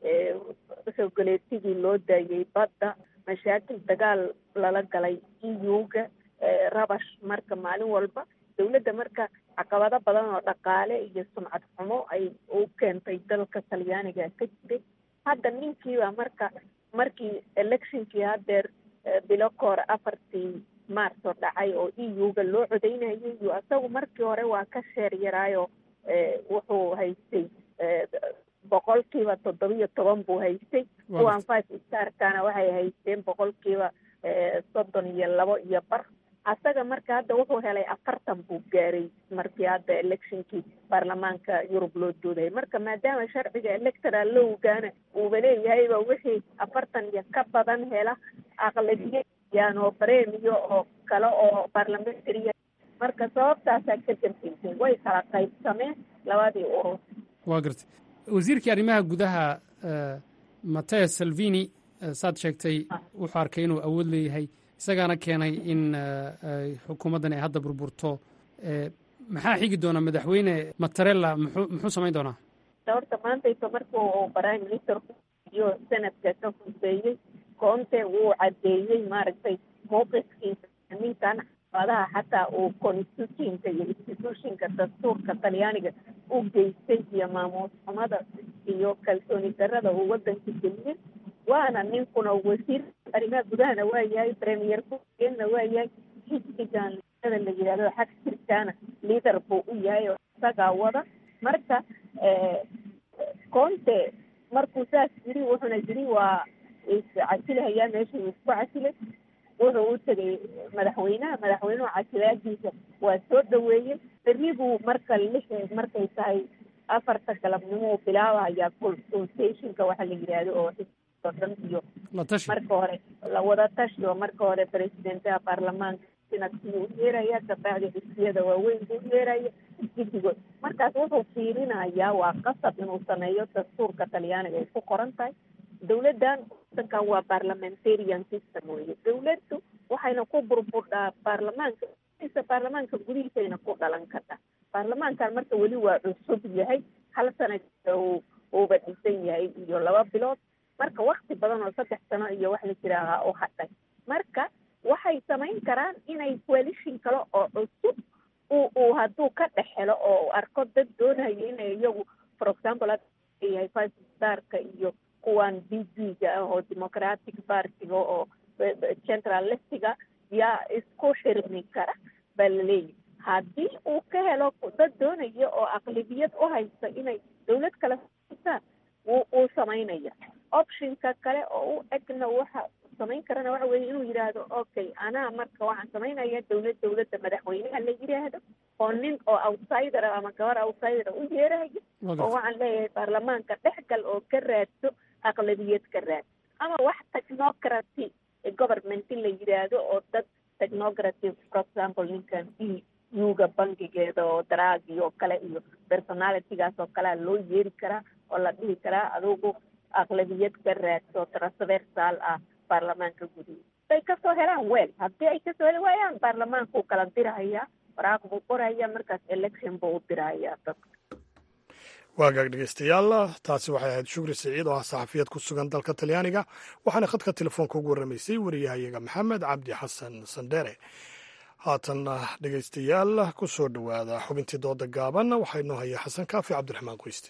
soo galeetigii loo daayey badda mashaakil dagaal lala galay eu-ga rabash marka maalin walba dawladda marka caqabado badan oo dhaqaale iyo sumcad xumo ay u keentay dalka talyaaniga ka jiray hadda ninkiiba marka markii electionkii hadeer bilo kahor afartii maarso dhacay oo e u-ga loo codeynayay iyo isagu markii hore waa ka sheer yaraayo wuxuu haystay boqolkiiba toddobiyo toban buu haystay kuwan five starkana waxay haysteen boqolkiiba soddon iyo labo iyo bar asaga marka hadda wuxuu helay afartan buu gaaray markii hadda electionkii baarlamaanka yurub loo doodayay marka maadaama sharciga electoral lowgana uuba leeyahayba wixii afartan iyo ka badan hela aqlabiyayaan oo bremiyo oo kale oo parliamentary marka sababtaasaa ka dambeysay way kala qaybsameen labadii urur
waa gartay wasiirkii arrimaha gudaha mateo salvini saad sheegtay wuxuu arkay inuu awood leeyahay isagaana keenay in xukuumaddan ay hadda burburto maxaa xigi doona madaxweyne matarella muxuu muxuu samayn doonaa
horta maantayto markuu prime minister iyo senadka ka huseeyey koonte wuu caddeeyey maaragtay mowqifkiisa ninkan caqabadaha xataa uu constitutionka iyo institutionka dastuurka talyaaniga u geystay iyo maamuus xumada iyo kalsooni darada uu wadanka geliyey waana ninkuna wasiir arrimaha gudahana waa yahay premier ku-xigeenna waa yahay xisbigan liidada la yidhahdo xag jirkaana liader buu u yahay oo isagaa wada marka conte markuu saas yiri wuxuuna yiri waa iscasilahayaa meesha uu isku casilay wuxuu u tegay madaxweynaha madaxweynuhu casilaadiisa waa soo dhaweeyey berri buu marka lix markay tahay afarta galabnimo uu bilaabahayaa consultationka waxa la yidhaahdo oo xisbiga dhan iyo marka hore lawada tashi oo marka hore presidentaha baarlamaanka sinadkii u yeeraya kabacdi xisbiyada waaweyn buu yeeraya guddigood markaas wuxuu fiirinayaa waa qasab inuu sameeyo dastuurka talyaaniga ay ku qoran tahay dowladdan wadankan waa parliamentarian system weye dowladdu waxayna ku burburdhaa baarlamaanka baarlamaanka gudihiisayna ku dhalan kartaa baarlamaankan marka weli waa cusub yahay hal sana uuba dhisan yahay iyo laba bilood marka wakti badan oo saddex sano iyo wax la jiraahaa u hadhay marka waxay samayn karaan inay coalition kale oo cusub uu uu hadduu ka dhex helo oo arko dad doonayo inay iyagu for example yahay five starka iyo kuwan b b ga ah oo democratic partiga oo central leftiga yaa isku xirmi kara baa laleeyahy haddii uu ka helo dad doonaya oo aqlibiyad u haysta inay dowlad kale saan wuu uu samaynaya optionka kale oo u egna waxa samayn karana waxa weeye inuu yidhaahdo okay anaa marka waxaan samaynaya dowlad dowladda madaxweynaha la yidhaahdo oo nin oo outsider ama gabar outsider u yeerahayo oo waxaan leeyahay baarlamaanka dhexgal oo ka raadso aqlabiyad ka raad ama wax technocraty government la yidhaahdo oo dad technocraty for example ninkan e yuga bankigeeda oo daraagi oo kale iyo personalitygaas oo kalea loo yeeri karaa oo la dhihi karaa adugu aqlabiyad ka raadso transversal ah baarlamaanka gudihiisa haday kasoo helaan weel haddii ay kasoo heli waayaan baarlamaankuu kala dirahayaa waraaq buu qoraya markaas election buu u dirahayaa dadka
waagaag dhegeystayaal taasi waxay ahayd shukri siciid oo ah saxafiyad ku sugan dalka talyaaniga waxaana khadka telefoonka ugu warramaysay wariyahayaga maxamed cabdi xasan sandere haatanna dhegeystayaal ku soo dhowaada xubintii dooda gaaban waxaa inoo haya xasan kaafi cabdiraxmaan qoyste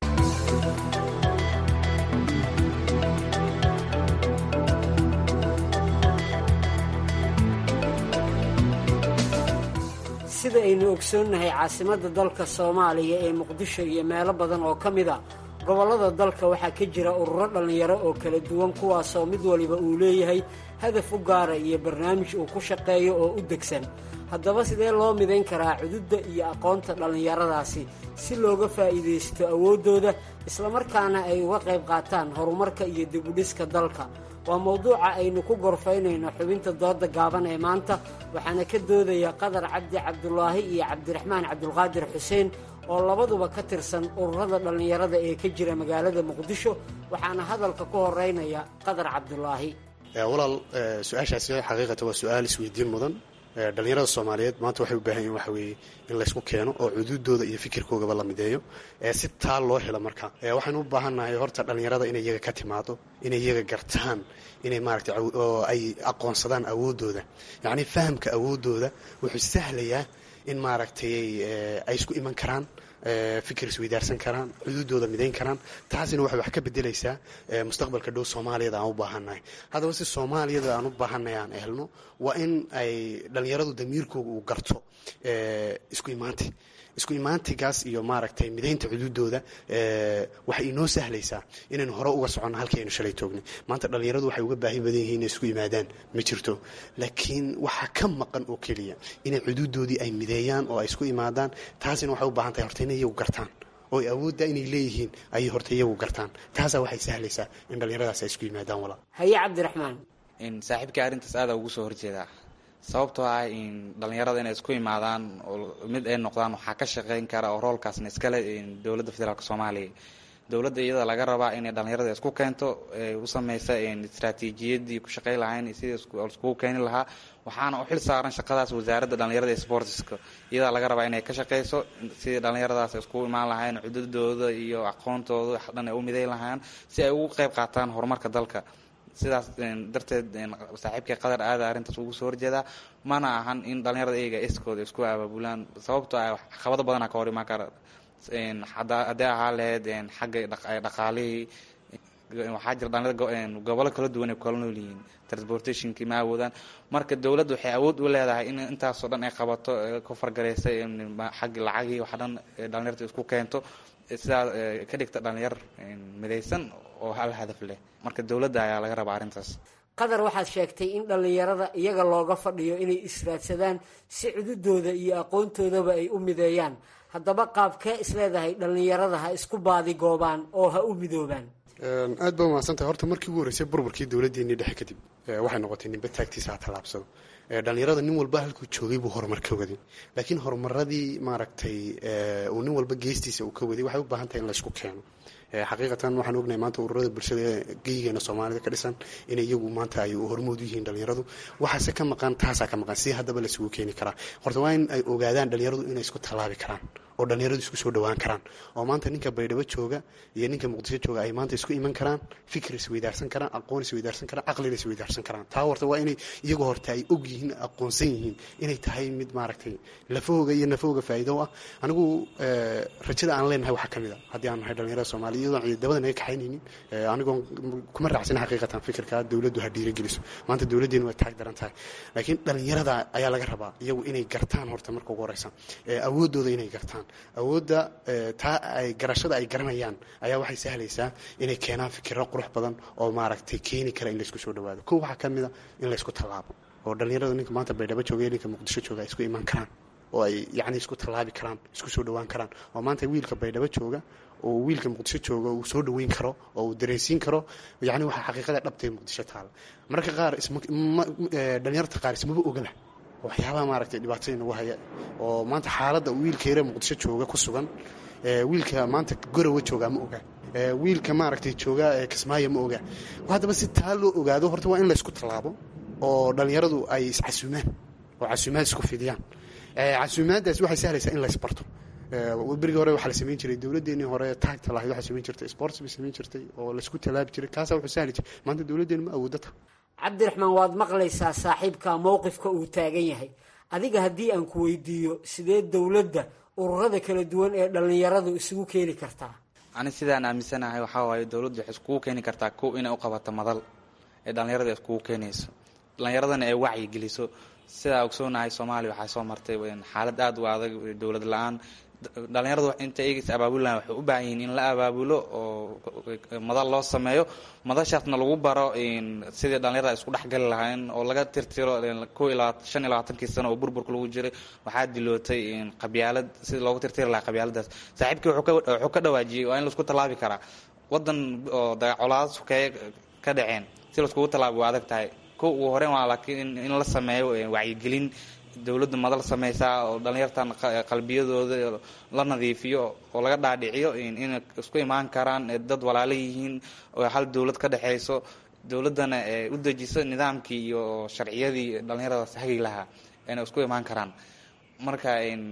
sida aynu ogsoonnahay caasimadda dalka soomaaliya ee muqdisho iyo meelo badan oo ka mid a gobollada dalka waxaa ka jira ururo dhallinyaro oo kala duwan kuwaasoo mid waliba uu leeyahay hadaf u gaara iyo barnaamij uu ku shaqeeyo oo u degsan haddaba sidee loo midayn karaa cududda iyo aqoonta dhallinyaradaasi si looga faa'iidaysto awooddooda islamarkaana ay uga qayb qaataan horumarka iyo dibudhiska dalka waa mowduuca aynu ku gorfaynayno xubinta dooda gaaban ee maanta waxaana ka doodaya qadar cabdi cabdulaahi iyo cabdiraxmaan cabdulqaadir xuseen oo labaduba ka tirsan ururada dhallinyarada ee ka jira magaalada muqdisho waxaana hadalka ku horeynaya qadar cabdulaahi
walaal su-aashaasi xaqiiqata waa su-aal isweydiin mudan dhalinyarada soomaaliyeed maanta waxay u baahan yihin waxa weeye in laysku keeno oo cuduudooda iyo fikirkoogaba la mideeyo si taa loo helo marka waxaynu u baahannahay horta dhalinyarada inay iyaga ka timaado inay iyaga gartaan inay maaragtay oo ay aqoonsadaan awooddooda yacnii fahamka awooddooda wuxuu sahlayaa in maaragtay ay isku iman karaan fikir isweydaarsan karaan xuduudooda midayn karaan taasina waxay wax ka bedelaysaa mustaqbalka dhow soomaaliyada aan u baahannahay haddaba si soomaaliyada aan u baahannahay aan helno waa in ay dhallinyaradu damiirkooga uu garto isku imaanti isku imaantigaas iyo maaragtay midaynta xuduudooda waxay inoo sahlaysaa inaynu hore uga soconno halkii aynu shalay toognay maanta dhallinyaradu waxay uga baahi badan yihiin inay isku yimaadaan ma jirto laakiin waxaa ka maqan oo keliya inay xuduudoodii ay mideeyaan oo ay isku imaadaan taasina waxay u baahan tahay horta inay iyagu gartaan oo ay awoodda inay leeyihiin ayay horta iyagu gartaan taasaa waxay sahlaysaa in dhallinyaradaas ay isku yimaadaan walaa
haye cabdiraxmaan
saaxiibkii arrintaas aada ugu soo horjeedaa sababtoo ah in dhallinyarada inay isku imaadaan oo mid ay noqdaan waxaa ka shaqeyn kara oo roolkaasna iskale dowladda federaalk soomaaliya dowladda iyada laga rabaa inay dhallinyarada isku keento u sameysa istraatiijiyadii ku shaqey lahayn sidii iskugu keeni lahaa waxaana u xil saaran shaqadaas wasaaradda dhallinyarada ee sportska iyadaa laga rabaa inay ka shaqeyso sidii dhallinyaradaas iskugu imaan lahayn cududooda iyo aqoontooda dhan ay u miday lahaan si ay ugu qeyb qaataan horumarka dalka sidaas darteed saaxiibkii qadar aada arrintaas ugu soo horjeedaa mana ahan in dhallinyarada iyaga iskooda isku abaabulaan sababtoo ah caqabado badana ka hor imaan kara haddii ahaa lahayd xagga dhaqaalihii waxaa jira dhalinyarada gobollo kala duwan ay kala nool yihiin transportationkii ma awoodaan marka dowladda waxay awood u leedahay in intaasoo dhan ay qabato ku fargareysa xagga lacagii waxa dhan dhalinyarta isku keento sidaa ka dhigta dhalinyar midaysan oo hal hadaf leh marka dowladda ayaa laga rabaa arrintaas
qadar waxaad sheegtay in dhallinyarada iyaga looga fadhiyo inay israadsadaan si cududooda iyo aqoontoodaba ay u mideeyaan haddaba qaabkee isleedahay dhallinyarada ha isku baadigoobaan oo ha u midoobaan
aad baa umahadsantahay horta markii ugu horreysay burburkii dowladdeennii dhexe kadib waxay noqotay ninba taagtiisa ha tallaabsado dhallinyarada nin walba halkuu joogay buu horumar ka waday laakiin horumaradii maaragtay uu nin walba geestiisa uu ka waday waxay u baahan tahay in laysku keeno xaqiiqatan waxaan ognahay maanta ururada bulshada ee geyigeena soomaalida ka dhisan inay iyagu maanta ay hormood u yihiin dhallinyaradu waxaase ka maqan taasaa ka maqan si haddaba laisugu keeni karaa horta waa in ay ogaadaan dhallinyaradu inay isku tallaabi karaan oo dhallinyaradu isku soo dhowaan karaan oo maanta ninka baydhabo jooga iyo ninka muqdisho jooga ay maanta isku iman karaan fikir isweydaarsan karaan aqoon isweydaarsan karaan caqlina isweydaarsan karaan taa horta waa inay iyagu horta ay og yihiin aqoonsan yihiin inay tahay mid maaragtay lafahooga iyo nafahooga faa'iido ah anigu rajada aan leenahay waxaa ka mid a haddii aan nahay dhallinyarada soomaaliya iyadoon ciidamada naga kaxaynaynin anigoon kuma raacsan xaqiiqatan fikirka dowladdu ha dhiirageliso maanta dowladdeenu way taag daran tahay laakiin dhallinyarada ayaa laga rabaa iyagu inay gartaan horta marka ugu horeysa awooddooda inay gartaan awoodda taa ay garashada ay garanayaan ayaa waxay sahlaysaa inay keenaan fikiro qurux badan oo maaragtay keeni kara in laysku soo dhawaado kow waxaa ka mid a in laysku tallaabo oo dhallinyarada ninka maanta baydhabo jooga iyo ninka muqdisho jooga ay isku iman karaan oo ay yacni isku tallaabi karaan isku soo dhowaan karaan oo maanta wiilka baydhabo jooga oo wiilka muqdisho jooga uu soo dhaweyn karo oo uu dareensiin karo yacni waxaa xaqiiqada dhabtay muqdisho taala mararka qaar dhalinyarta qaar ismaba ogala waxyaabaha maaragtay dhibaatada nagu haya oo maanta xaaladda wiilka yare muqdisho jooga ku sugan wiilka maanta gorowa joogaa ma oga wiilka maaragtay jooga kismaayo ma oga haddaba si taa loo ogaado horta waa in laysku tallaabo oo dhallinyaradu ay iscasuumaan oo casuumaad isku fidiyaan casuumaaddaas waxay sahlaysaa in laysbarto berigii hore waxaa la samayn jiray dowladdeenii hore taagta lahayd waxaa samayn jirtay sports bay samayn jirtay oo laysku tallaabi jiray kaasaa wuxuu sahli jiray maanta dowladdeenu ma awoodata
cabdiraxmaan waad maqlaysaa saaxiibka mowqifka uu taagan yahay adiga haddii aan ku weydiiyo sidee dowladda ururada kala duwan ee dhallinyaradu isugu keeni kartaa
ani sidaan aaminsanahay waxaa waaye dowladdu waxay iskugu keeni kartaa kow inay u qabato madal ee dhallinyarada iskugu keenayso dhallinyaradana ay wacyi geliso sidaa ogsoonahay soomaaliya waxaa soo martay xaalad aada u adag dowlad la-aan dhalinyaradu inta eegaysa abaabulan waxay u baahan yihiin in la abaabulo oo madal loo sameeyo madashaasna lagu baro sidii dhalinyarada isku dhexgali lahayn oo laga tirtiro ko ilaa shan iyo labaatankii sano oo burburka lagu jiray waxaa dilootay qabyaalad sidii loogu tirtiri lahaa qabyaaladaas saaxiibkii wuxuu ka dhawaajiyey waa in laisku tallaabi karaa wadan oo dagacolaada sukeeye ka dhaceen si laiskugu tallaabi waa adag tahay ko ugu horeyn waa laakiin in la sameeyo wacyigelin dowladda madal sameysaa oo dhalinyartan qalbiyadooda la nadiifiyo oo laga dhaadhiciyo inay isku imaan karaan dad walaalo yihiin oo hal dowlad ka dhexeyso dowladdana u dejiso nidaamkii iyo sharciyadii dhalinyaradaas hagi lahaa inay isku imaan karaan marka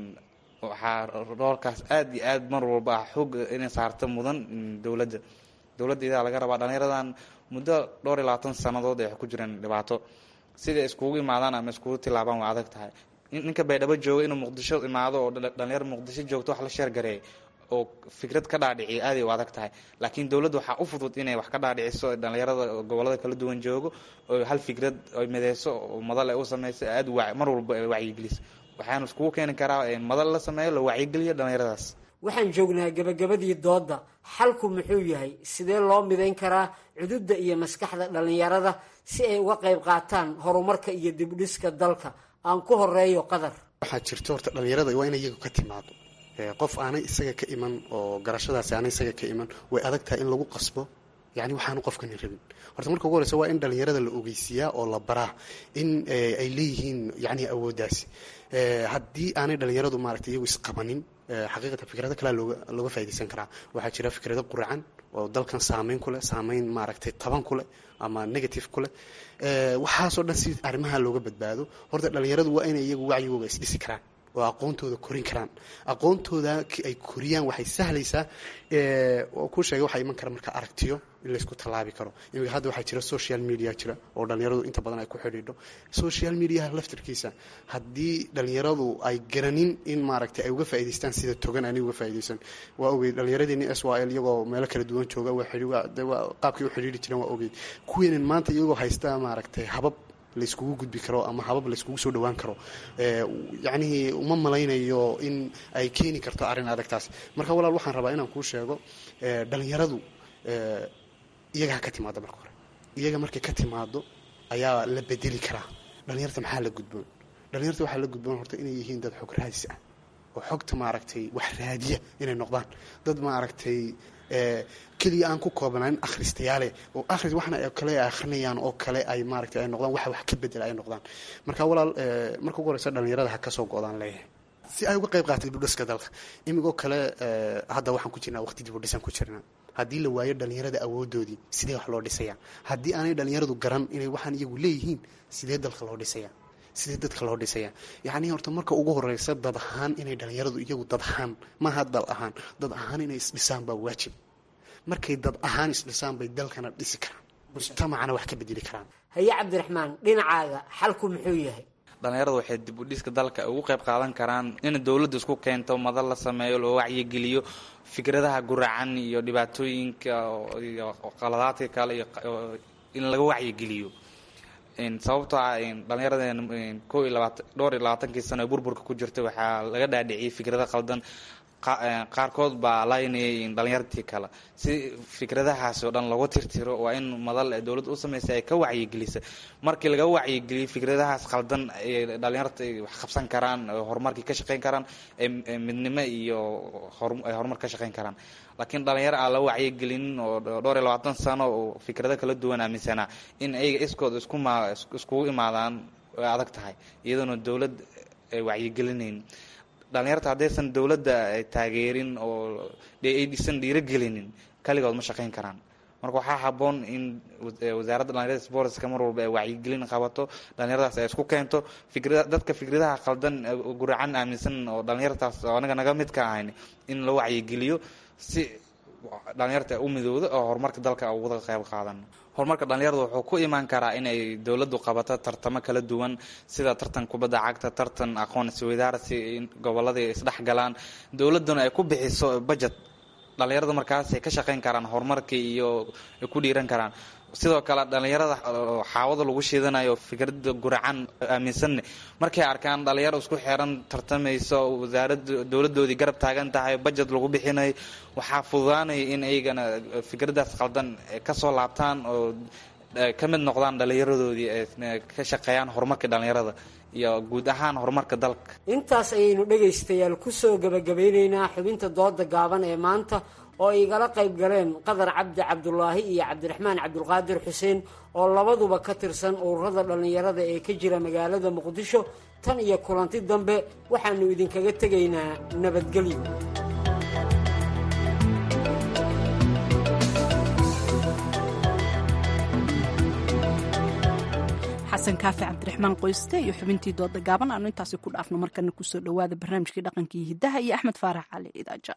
waxaa roolkaas aada iyo aad mar walba ah xoog inay saarta mudan dowladda dowladda idaa laga rabaa dhalinyaradan muddo dhowr iyo labaatan sanadood ay ku jireen dhibaato siday iskugu imaadaan ama iskugu tilaabaan waa adag tahay ninka baydhabo jooga inuu muqdisho imaado oo dhalinyaro muqdisho joogto wax la sheergareey oo fikrad ka dhaadhiciya aaday u adag tahay laakiin dowladda waxaa u fudud inay wax ka dhaadhiciso dhalinyarada gobolada kala duwan joogo oo hal fikrad ay mideyso oo madal ay u sameyso aad mar walba ay wacyigeliso waxaanu iskugu keeni karaa madal la sameeyo la wacyigeliyo dhalinyaradaas
waxaan joognaa gebagabadii doodda xalku muxuu yahay sidee loo midayn karaa cududda iyo maskaxda dhallinyarada si ay uga qayb qaataan horumarka iyo dibdhiska dalka aan ku horeeyo qadar
waxaa jirto horta dhalinyarada waa in iyagu ka timaado qof aanay isaga ka iman oo garashadaasi aanay isaga ka iman way adag tahay in lagu qasbo yani waxaanu qofkani rabin horta marka ugu horeysa waa in dhalinyarada la ogeysiiyaa oo la baraa in ay leeyihiin yani awooddaasi haddii aanay dhalinyaradu maaragtay iyagu isqabanin xaqiiqatan fikrado kalea looga looga faa'idaysan karaa waxaa jira fikrado quracan oo dalkan saameyn ku leh saameyn maaragtay taban ku leh ama negative ku leh waxaasoo dhan si arrimaha looga badbaado horta dhalinyaradu waa inay iyagu wacyigooga isdhisi karaan oo aqoontooda korin karaan aqoontooda ay koriyaan waxay sahlaysaa oo ku sheegay waxaa iman kara marka aragtiyo in laysku tallaabi karo imika hadda waxaa jira social media jira oo dhalinyaradu inta badan ay ku xidhiidho social mediaha laftirkiisa haddii dhalinyaradu ay garanin in maaragtay ay uga faa'idaystaan sida togan ani uga faa'iidaysan waa ogeyd dhalinyaradeenii s y l iyagoo meelo kala duwan jooga qaabkay u xidhiidhi jireen waa ogeyd kuweenan maanta iyagoo haysta maaragtay habab layskugu gudbi karo ama habab layskugu soo dhawaan karo yacnihii uma malaynayo in ay keeni karto arrin adagtaas marka walaal waxaan rabaa inaan kuu sheego dhalinyaradu iyaga ha ka timaado marka hore iyaga markay ka timaado ayaa la bedeli karaa dhalinyarta maxaa la gudboon dhalinyarta waxaa la gudboon horta inay yihiin dad xog raadis ah oo xogta maaragtay wax raadiya inay noqdaan dad maaragtay keliya aan ku koobnayn akhristayaale oo akhris waxna ay kale akhrinayaan oo kale ay maaragtay ay noqdaan waxa wax ka bedela ay noqdaan marka walaal marka ugu horeysa dhalinyarada ha ka soo go-daan leeyahay si ay uga qayb qaatay dibudhiska dalka imigoo kale hadda waxaan ku jirnaa waqti dibudhisaan ku jirnaa haddii la waayo dhalinyarada awoodoodii sidee wax loo dhisaya haddii aanay dhalinyaradu garan inay waxaan iyagu leeyihiin sidee dalka loo dhisaya sidee dadka loo dhisaya yacni horta marka ugu horeysa dad ahaan inay dhalinyaradu iyagu dad ahaan maaha dal ahaan dad ahaan inay isdhisaan baa waajib markay dad ahaan isdhisaan bay dalkana dhisi karaan mujtamacana wax ka bedeli karaan
haye cabdiraxmaan dhinacaaga xalku muxuu yahay
dhalinyaradu waxay dib u dhiska dalka ugu qayb qaadan karaan in dowladda isku keento madal la sameeyo loo wacyigeliyo fikradaha guracan iyo dhibaatooyinka iyo qaladaadka kale iyo in laga wacyigeliyo sababtoo ah dhalinyarada ko iyo labaatan dhowr iyo labaatankii sano ee burburka ku jirta waxaa laga dhaadhiciyay fikrado qaldan qaarkood baa laynayay dhalinyartii kale si fikradahaasi oo dhan lagu tirtiro waa in madal dowladda u samaysa ay ka wacyigelisa markii laga wacyigeliyo fikradahaas qaldan ay dhalinyarta wax qabsan karaan horumarkii ka shaqeyn karaan midnimo iyo ay horumar ka shaqeyn karaan laakiin dhalinyaro aan la wacyigelinin oo dhowr iyo labaatan sano oo fikrado kala duwan aaminsanaa in ayaga iskood iskuma iskugu imaadaan way adag tahay iyadoona dowlad ay wacyigelinayn dhalinyarta haddaysan dowladda taageerin oo aysan dhiirogelinin kaligood ma shaqeyn karaan marka waxaa haboon in wasaaradda dhalinyarada sportska mar walba ay wacyigelin qabato dhalinyaradaas ay isku keento fikra dadka fikradaha qaldan guracan aaminsan oo dhalinyartaas oo anaga naga mid ka ahayn in la wacyigeliyo si dhalinyarta u midowda oo horumarka dalka uga qayb qaadan horumarka dhalinyarada wuxuu ku imaan karaa inay dowladdu qabato tartamo kala duwan sida tartan kubadda cagta tartan aqoon isweydaarsi gobolladii isdhex galaan dowladduna ay ku bixiso budget dhalinyarada markaasay ka shaqeyn karaan horumarkii iyo ay ku dhiiran karaan sidoo kale dhalinyarada xaawada lagu shiidanayo fikrada guracan aaminsanne markay arkaan dhalinyaro isku xeran tartamayso wasaarada dowladoodii garab taagan tahay budget lagu bixinayo waxaa fududaanaya in iyagana fikradaas qaldan kasoo laabtaan oo ka mid noqdaan dhalinyaradoodii ka shaqeeyaan horumarka dhalinyarada iyo guud ahaan horumarka dalka
intaas ayaynu dhegaystayaal kusoo gabagabeyneynaa xubinta dooda gaaban ee maanta oo ay igala qayb galeen qadar cabdi cabdulaahi iyo cabdiraxmaan cabdulqaadir xuseen oo labaduba ka tirsan ururada dhallinyarada ee ka jira magaalada muqdisho tan iyo kulanti dambe waxaanu idinkaga tegaynaa nabadgelyo
xasan kaafi cabdiraxmaan qoyste iyo xubintii dooda gaaban aanu intaasi ku dhaafno markana kusoo dhowaada barnaamijkii dhaqankii hiddaha iyo axmed faarax cali idaaja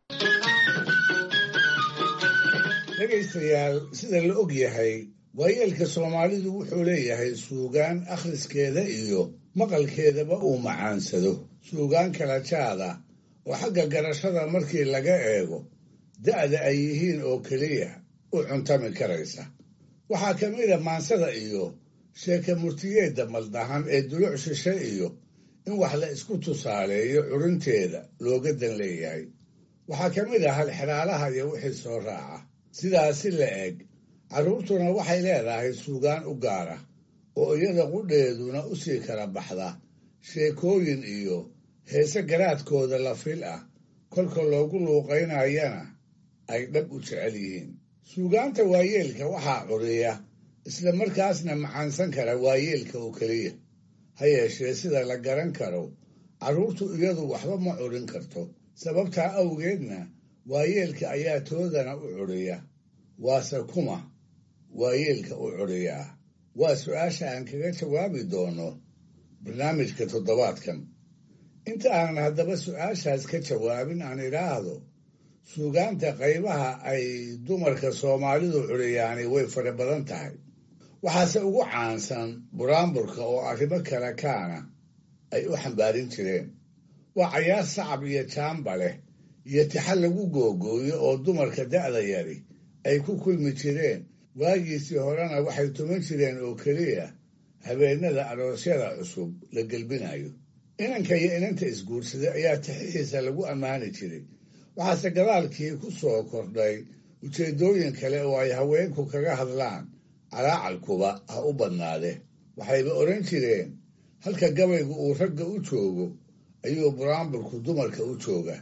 dhegaystayaal sida la og yahay waayeelka soomaalidu wuxuu leeyahay suugaan akhriskeeda iyo maqalkeedaba uu macaansado suugaan kala jaada oo xagga garashada markii laga eego da'da ay yihiin oo keliya u cuntami karaysa waxaa ka mid a maansada iyo sheeke murtiyeedda maldahan ee duluc shishe iyo in wax la isku tusaaleeyo curinteeda looga dan leeyahay waxaa ka mid ah halxiraalaha iyo wixii soo raaca sidaasi la eg carruurtuna waxay leedahay suugaan u gaara oo iyada qudheeduna u sii kala baxda sheekooyin iyo heese garaadkooda la fil ah kolka loogu luuqaynayana ay dhab u jecel yihiin suugaanta waayeelka waxaa curiya isla markaasna macaansan kara waayeelka oo keliya ha yeeshee sida la garan karo carruurtu iyadu waxba ma curin karto sababtaa awgeedna waayeelka ayaa toodana u curiya waase kuma waayeelka u curiyaa waa su-aasha aan kaga jawaabi doono barnaamijka toddobaadkan inta aanan haddaba su-aashaas ka jawaabin aan idhaahdo suugaanta qaybaha ay dumarka soomaalidu curiyaani way fara badan tahay waxaase ugu caansan buraanburka oo arrimo kale kaana ay u xambaarin jireen waa cayaar sacab iyo jaamba leh iyo tixal lagu googooyo oo dumarka da'da yari ay ku kulmi jireen waagiisii horena waxay tuman jireen oo keliya habeenada aroosyada cusub la gelbinayo inanka iyo inanta isguursaday ayaa tixihiisa lagu ammaani jiray waxaase gadaalkii ku soo kordhay ujeeddooyin kale oo ay haweenku kaga hadlaan calaacalkuba ha u badnaade waxayba odhan jireen halka gabaygu uu ragga u joogo ayuu buraanburku dumarka u jooga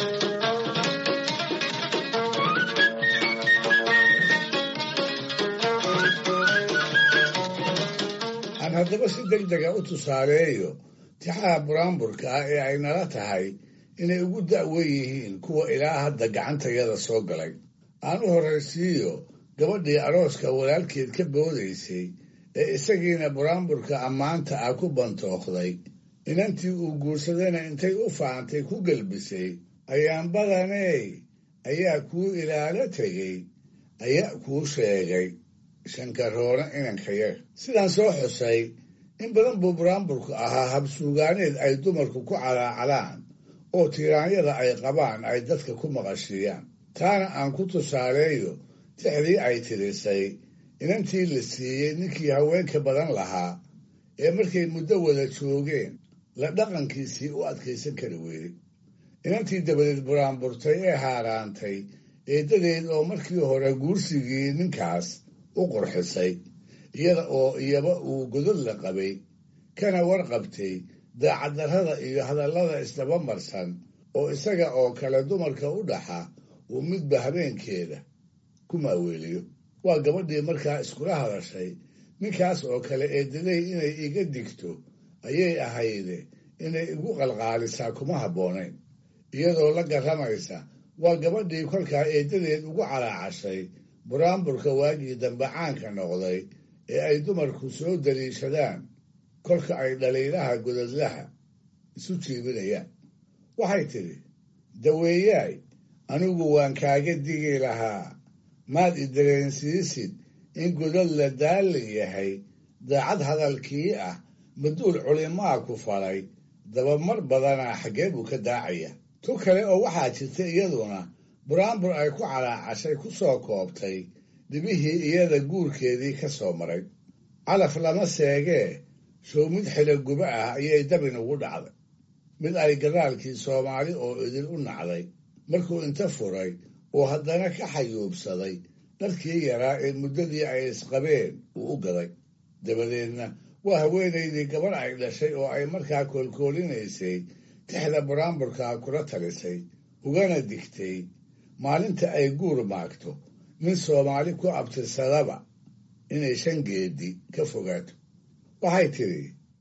aan haddaba si deg dega u tusaaleeyo tixaha buraanburka ah ee ay nala tahay inay ugu da'wen yihiin kuwa ilaa hadda gacantayada soo galay aan u horraysiiyo gabadhii arooska walaalkeed ka boodaysay ee isagiina buraanburka ammaanta ah ku bantooqday inantii uu guursadayna intay u faantay ku gelbisay ayaan badaney ayaa kuu ilaalo tegey ayaa kuu sheegay shankaroona inankayaga sidaan soo xusay in badan buu buraanburku ahaa habsuugaaneed ay dumarku ku calaacalaan oo tiiraanyada ay qabaan ay dadka ku maqashiiyaan taana aan ku tusaaleeyo tixdii ay tirisay inantii la siiyey ninkii haweenka badan lahaa ee markay muddo wada joogeen la dhaqankiisii u adkaysan kari weyday inantii dabadeed buraanburtay ee haaraantay eeddadeed oo markii hore guursigii ninkaas u qurxisay iyada oo iyaba uu godod la qabay kana warqabtay daacaddarrada iyo hadallada isdaba marsan oo isaga oo kale dumarka u dhaxa uu midba habeenkeeda ku maaweeliyo waa gabadhii markaa iskula hadashay ninkaas oo kale eedaday inay iga digto ayay ahayde inay igu qalqaalisaa kuma habboonayn iyadoo la garramaysa waa gabadhii kolkaa eeddadeed ugu calaacashay buraanburka waagii dambe caanka noqday ee ay dumarku soo daliishadaan kolka ay dhaliilaha godadlaha isu jiibinayaan waxay tidhi daweeyaay anigu waan kaaga digi lahaa maad i dareensiisid in godad la daallan yahay daacad hadalkii ah maduul culimaa ku falay dabamar badanaa xaggee buu ka daacaya tu kale oo waxaa jirta iyaduna buraanbur ay ku calaacashay ku soo koobtay dhibihii iyada guurkeedii ka soo maray calaf lama seegee show mid xiloguba ah ayay dabin ugu dhacday mid ay gadaalkii soomaali oo idil u nacday markuu inta furay oo haddana ka xayuubsaday dharkii yaraa ee muddadii ay isqabeen uu u gaday dabadeedna waa haweenaydii gabarh ay dhashay oo ay markaa koolkoolinaysay tixda buraanburkaa kula talisay ugana digtay maalinta ay guur maagto nin soomaali ku abtirsadaba inay shan geedi ka fogaato waxay tidhi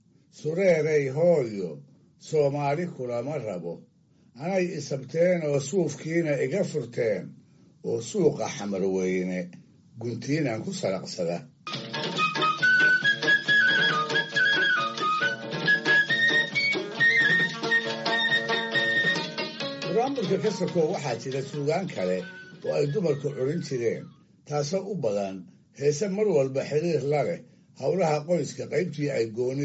sureeray hooyo soomaali kulama rabo anay isabteen oo suufkiina iga furteen oo suuqa xamarweyne guntiinaan ku saraqsada buraanburka ka sokow waxaa jira suugaan kale oo ay dumarku curin jireen taasoo u badan heese mar walba xiriir la leh howlaha qoyska qaybtii ay goonida u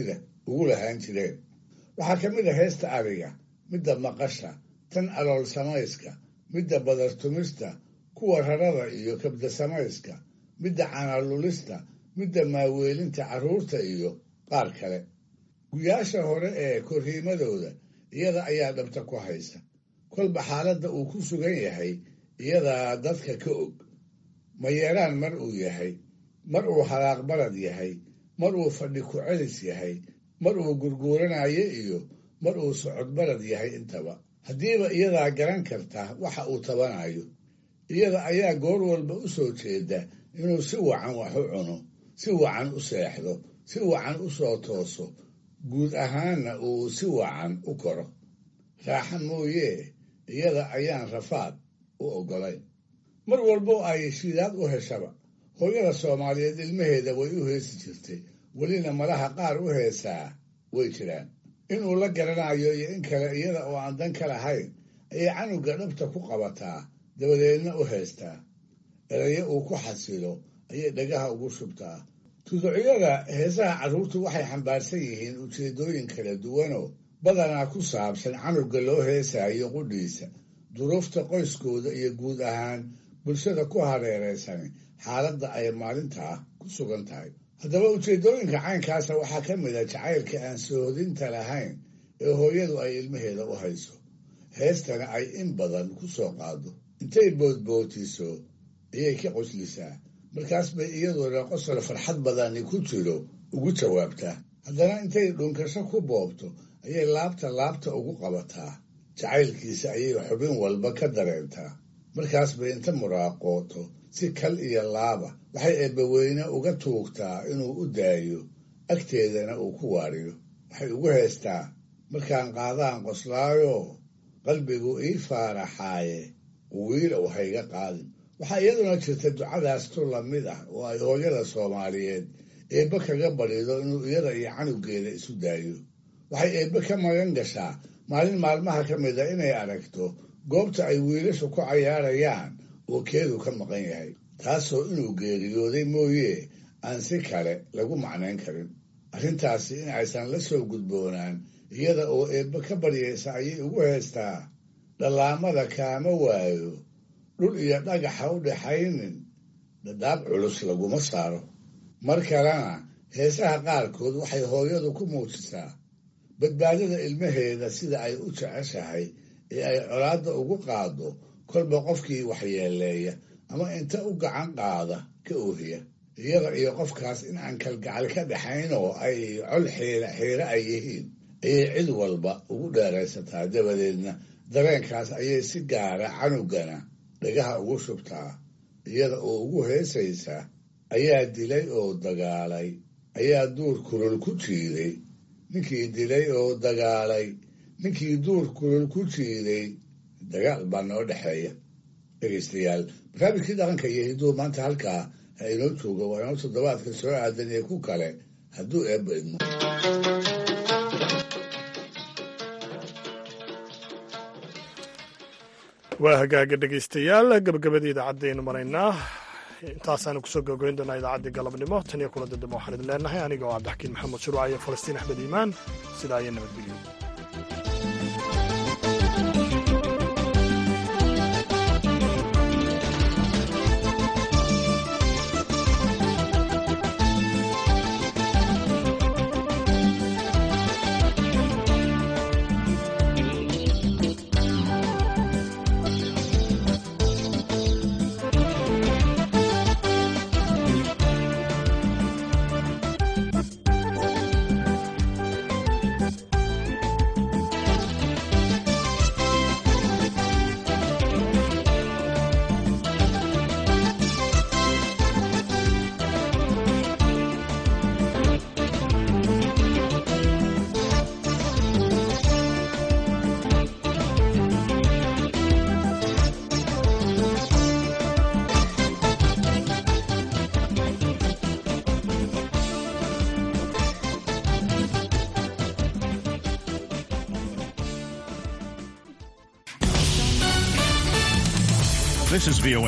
ugu lahaan jireen waxaa ka mid a heesta ariga midda maqasha tan alool samayska midda badartumista kuwa rarada iyo kabda samayska midda canalulista midda maaweelinta carruurta iyo qaar kale guyaasha hore ee korriimadooda iyada ayaa dhabta ku haysa kolba xaaladda uu ku sugan yahay iyadaa dadka ka og mayeeraan mar uu yahay mar uu halaaq balad yahay mar uu fadhi ku celis yahay mar uu gurguuranayo iyo mar uu socod balad yahay intaba haddiiba iyadaa garan karta waxa uu tabanayo iyada ayaa goor walba u soo jeeda inuu si wacan wax u cuno si wacan u seexdo si wacan u soo tooso guud ahaanna uu si wacan u koro raaxa mooyee iyada ayaan rafaad u oggolayn mar walbo ay shidaad u heshaba hooyada soomaaliyeed ilmaheeda way u heesi jirtay welina malaha qaar u heesaa way jiraan inuu la garanayo iyo in kale iyada oo aan dan ka lahayn ayay canuga dhabta ku qabataa dabadeedna u heestaa erayo uu ku xasilo ayay dhagaha ugu shubtaa tuducyada heesaha carruurtu waxay xambaarsan yihiin ujeeddooyin kala duwanoo badanaa ku saabsan canuga loo heesaayo qudhiisa duruufta qoyskooda iyo guud ahaan bulshada ku hareeraysani xaaladda ay maalintaa ku sugan tahay haddaba ujeeddooyinka caynkaasa waxaa ka mid a jacaylka aan sohodinta lahayn ee hooyadu ay ilmaheeda u hayso heestana ay in badan ku soo qaado intay boodbootiso ayay ka qoslisaa markaas bay iyaduna qosol farxad badani ku jiro ugu jawaabtaa haddana intay dhunkasho ku boobto ayay laabta laabta ugu qabataa jacaylkiisa ayay xubin walba ka dareentaa markaas bay inta muraaqooto si kal iyo laaba waxay eebbaweyne uga tuugtaa inuu u daayo agteedana uu ku waariyo waxay ugu heestaa markaan qaadaan qoslaayo qalbigu ii faaraxaaye wiilow hayga qaadin waxaa iyaduna jirta ducadaas tu lamid ah oo ay hooyada soomaaliyeed eebbe kaga badhido inuu iyada iyo canugeeda isu daayo waxay eebbe ka magan gashaa maalin maalmaha ka mid a inay aragto goobta ay wiilashu ku cayaarayaan oo keedu ka maqan yahay taasoo inuu geeriyooday mooye aan si kale lagu macnayn karin arrintaasi in aysan la soo gudboonaan iyada oo eebbe ka baryaysa ayay ugu heestaa dhallaamada kaama waayo dhul iyo dhagaxa u dhaxaynin dhadhaab culus laguma saaro mar kalena heesaha qaarkood waxay hooyadu ku muujisaa badbaadada ilmaheeda sida ay u jeceshahay ee ay colaadda ugu qaado kolba qofkii waxyeeleeya ama inta u gacan qaada ka oohiya iyada iyo qofkaas in aan kalgacal ka dhaxayn oo ay col xiira xiire ay yihiin ayay cid walba ugu dheeraysataa dabadeedna dareenkaas ayay si gaara canugana dhagaha ugu shubtaa iyada oo ugu heesaysa ayaa dilay oo dagaalay ayaa duur kulul ku jiiday ninkii dilay oo dagaalay ninkii duur kulul ku jiiday dagaal baa noo dhexeeya dhegaystayaal barnaamijkii dhaqanka iyo hidduu maanta halkaa ha inoo jooga waa inoo toddobaadka soo aadan iyo ku kale hadduu eebba idmo
waa hagaaga dhegaystayaal gabagabadii idaacadaynu maraynaa intaasaanu kusoo gogoyn doonaa idaacaddii galabnimo tan iyo kula dadamo waxaan idin leenahay aniga oo cabdixakiin maxamed shuruuca iyo falastiin axmed iimaan sidaa iyo nabadgelyo
This is VOA